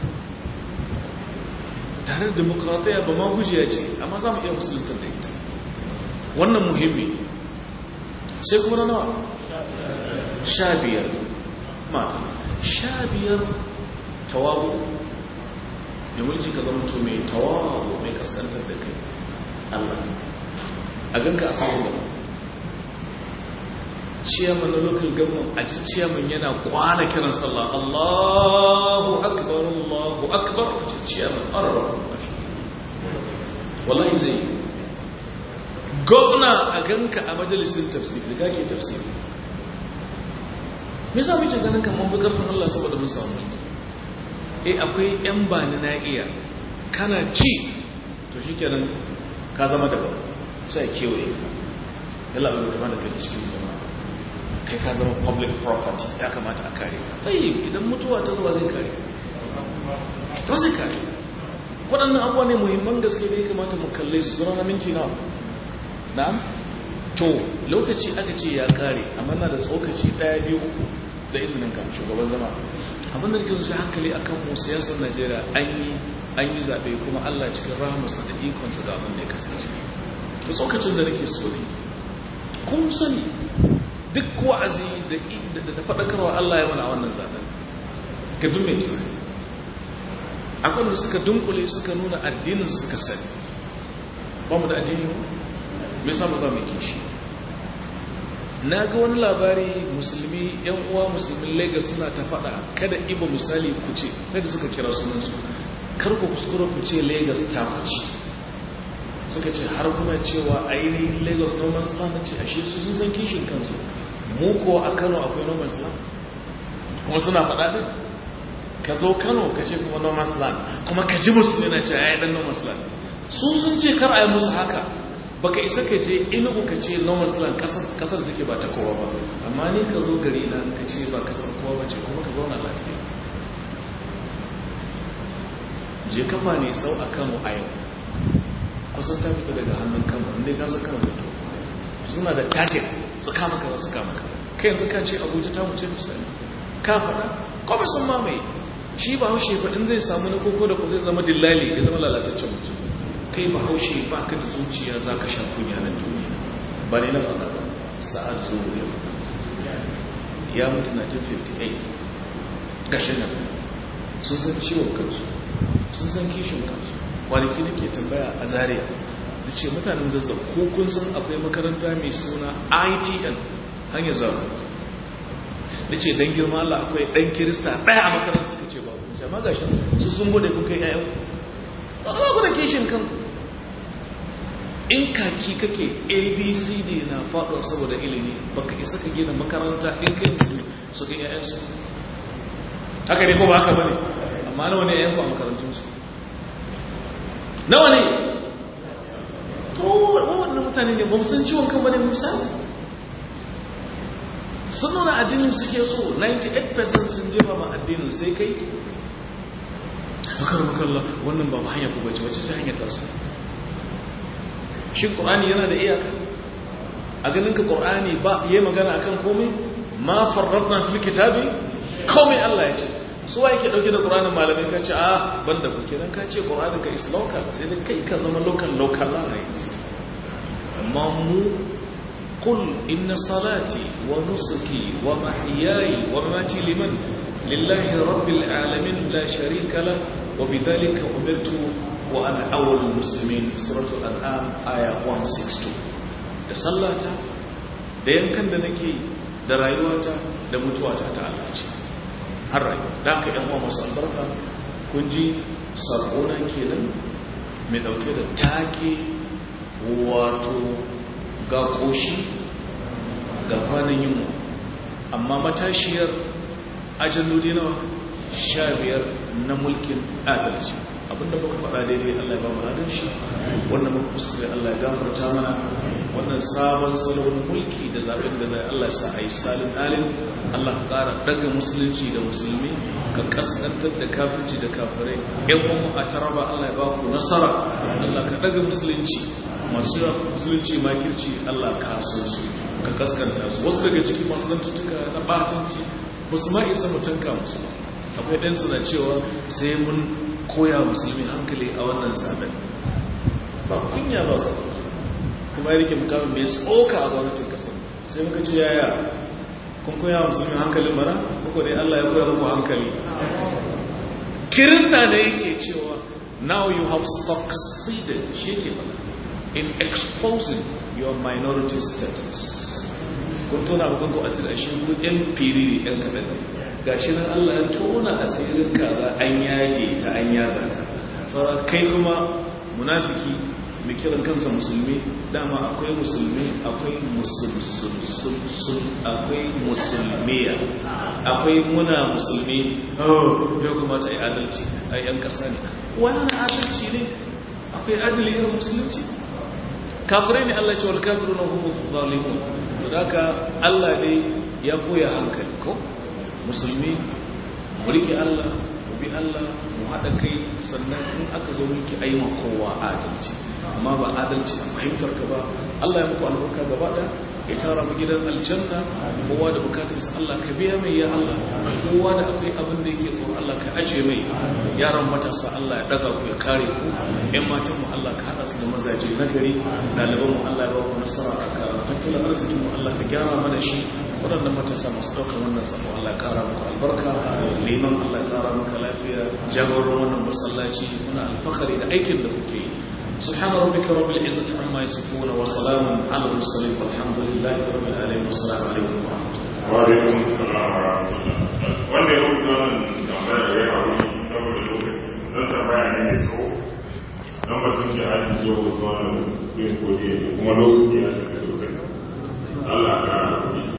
tare da demokradiyya ba ma gujiya ce amma za mu iya musulunta da ita wannan muhimmi sai kuma na nawa sha biyar ma sha biyar tawabu da mulki ka zama to mai tawabu mai kaskantar da kai Allah a ganka a samun gaba ciyaman na local government a ji ciyaman yana kwana kiran sallah Allahu akbar Allahu akbar a ji ciyaman arwa wallahi zai gwamna a ganka a majalisun tafsir da kake tafsir me yasa muke ganin kamar bi karfin Allah saboda mun samu mulki eh akwai yan bani na iya kana ci to shikenan ka zama daban sai kewaye yalla bai kamata kai cikin jama'a kai ka zama public property ya kamata a kare ka tsaye idan mutuwa ta zuwa zai kare ta zai kare waɗannan abuwa ne muhimman gaske da ya kamata mu kalle su zama na minti nawa na'am to lokaci aka ce ya kare amma na da tsokaci ɗaya biyu uku da izinin ka shugaban zama abin da ke zuci hankali akan mu siyasar najeriya an yi an yi zaɓe kuma allah cikin rahamarsa da ikonsa da abin da ya kasance da tsokacin da nake so ne kun sani duk wa'azi da faɗakarwa Allah ya mana wannan zaɓen ga dumme tunani akwai da suka dunkule suka nuna addinin suka sani ba mu da addini mu mai samu za mu kishi na ga wani labari musulmi yan uwa musulmin lagos suna ta faɗa kada iba misali ku ce sai da suka kira sunansu kar ku kuskura ku ce lagos ta kuci suka ce har kuma cewa ainihin lagos noman land ce ashe su sun san kishin kansu mu ko a kano akwai noman land kuma suna faɗa ɗin ka zo kano ka ce kuma noman land kuma ka ji musulmi na ce ya yi ɗan noman land su sun ce kar a yi musu haka baka isa ka je inugu ka ce noman land kasar da take ba ta kowa ba amma ni ka zo gari na ka ce ba kasar kowa ba ce kuma ka zauna lafiya je kafa ne sau a kano a yau kusan ta fita daga hannun kama inda ka zaka mutu suna da target su kama kaza su kama kaza kai yanzu ka ce abuja ta mutu misali ka faɗa kome sun mamaye shi ba haushe faɗin zai samu na koko da ko zai zama dillali ya zama lalataccen mutum kai ba haushe ba ka da zuciya za ka sha kunya na duniya ba ne na faɗa sa'ad zuwa ya faɗa ya mutu na 1958 gashin na sun san ciwon kansu sun san kishin kansu kwanaki nake tambaya a zaria da ce mutanen zazzau ko kun san akwai makaranta mai suna itn hanyar zaune da ce don girma Allah akwai ɗan kirista ɗaya a makaranta suka ce ba ku ce ma gashi su sun bude kun kai ƴaƴan ba ku da kishin kanku in kaki kake abcd na faɗuwa saboda ilimi baka isa ka gina makaranta in kai musulmi su kai ƴaƴansu haka ne ko ba haka bane amma nawa ne ƴaƴanku a makarantunsu nawa ne to wannan mutane ne ba mu san ciwon kan bane misali sun nuna addinin suke so 98% sun jefa ma addinin sai kai bakar makalla wannan ba hanya ku bace wacce ta hanyar tasu shi ƙorani yana da iyaka a ganin ka ƙorani ba yi magana akan komai ma farratna fil kitabi komai Allah ya ce suwa yake dauke da ƙuranin malamai ka ce a banda ku kenan ka ce ƙuranin ka is local sai da kai ka zama local localized amma mu qul inna salati wa nusuki wa mahyaya wa mamati liman lillahi rabbil alamin la sharika la wa bidhalika umirtu wa ana awwalul muslimin suratul an'am aya 162 da sallata da yankan da nake da rayuwata da mutuwata ta Allah ce har rayu da aka yan uwa masu albarka kun ji sakona kenan mai dauke da take wato ga koshi ga kwanan yunwa amma matashiyar ajalloli nawa sha biyar na mulkin adalci abinda muka faɗa daidai Allah ya ba mu ladan shi wannan muka kuskure Allah ya gafarta mana wannan sabon salon mulki da zaben da zai Allah sa a yi salin alim Allah ka ƙara daga musulunci da musulmi ka kaskantar da kafirci da kafirai yan umu a taraba Allah ya ba ku nasara Allah ka daga musulunci masu yawa musulunci makirci Allah ka san su ka kaskanta su wasu daga cikin masu zantuttuka na batanci musu ma isa mutanka musu akwai ɗansu na cewa sai mun koya musulmi hankali a wannan zaben ba kunya ba sa kuma ya rike mukamin mai tsoka a gwamnatin kasar sai muka ce yaya kun koya musulmi hankalin mara kuka dai Allah ya koya muku hankali kirista da yake cewa now you have succeeded shi ke in exposing your minority status kun tona ba kanku asiri a shi ku yan firiri yan kaɗan ga shi nan Allah ya tona asirin kaza an yage ta an yaga ta sauran kai kuma munafiki mai kiran kansa musulmi dama akwai musulmi akwai musulsul akwai musulmiya akwai muna musulmi ya kuma ta yi adalci a yan kasa ne wani adalci ne akwai adali irin musulunci kafirai ne Allah ce wal kafiru na hukumu zalimun to da Allah ne ya koya hankali ko musulmi mu rike Allah mu bi Allah mu haɗa kai sannan in aka zo miki aima kowa adalci amma ba adalci a fahimtar ka ba Allah ya muku albarka gaba da ya tara mu gidan aljanna kowa da bukatarsa Allah ka biya mai ya Allah kowa da akwai abin da yake tsoro Allah ka aje mai yaran matasa Allah ya daga ku ya kare ku ƴan matan mu Allah ka hada su da mazaje na gari ɗaliban mu Allah ya ba ku nasara a karatu tattalin arzikin mu Allah ka gyara mana shi waɗannan matasa masu ɗaukar wannan sabo Allah ya kara muku albarka liman Allah ya kara maka lafiya jagoran wannan masallaci muna alfahari da aikin da kuke yi سبحان ربك رب العزة عما يصفون وسلام على المرسلين والحمد لله رب العالمين والسلام عليكم ورحمة الله وعليكم السلام ورحمة الله wanda ya rubuta wannan tambaya ya haru saboda lokaci don tambaya ne mai tsawo don batun jihadi zuwa wasu wannan yin kodi kuma lokaci ya tafi sosai Allah ka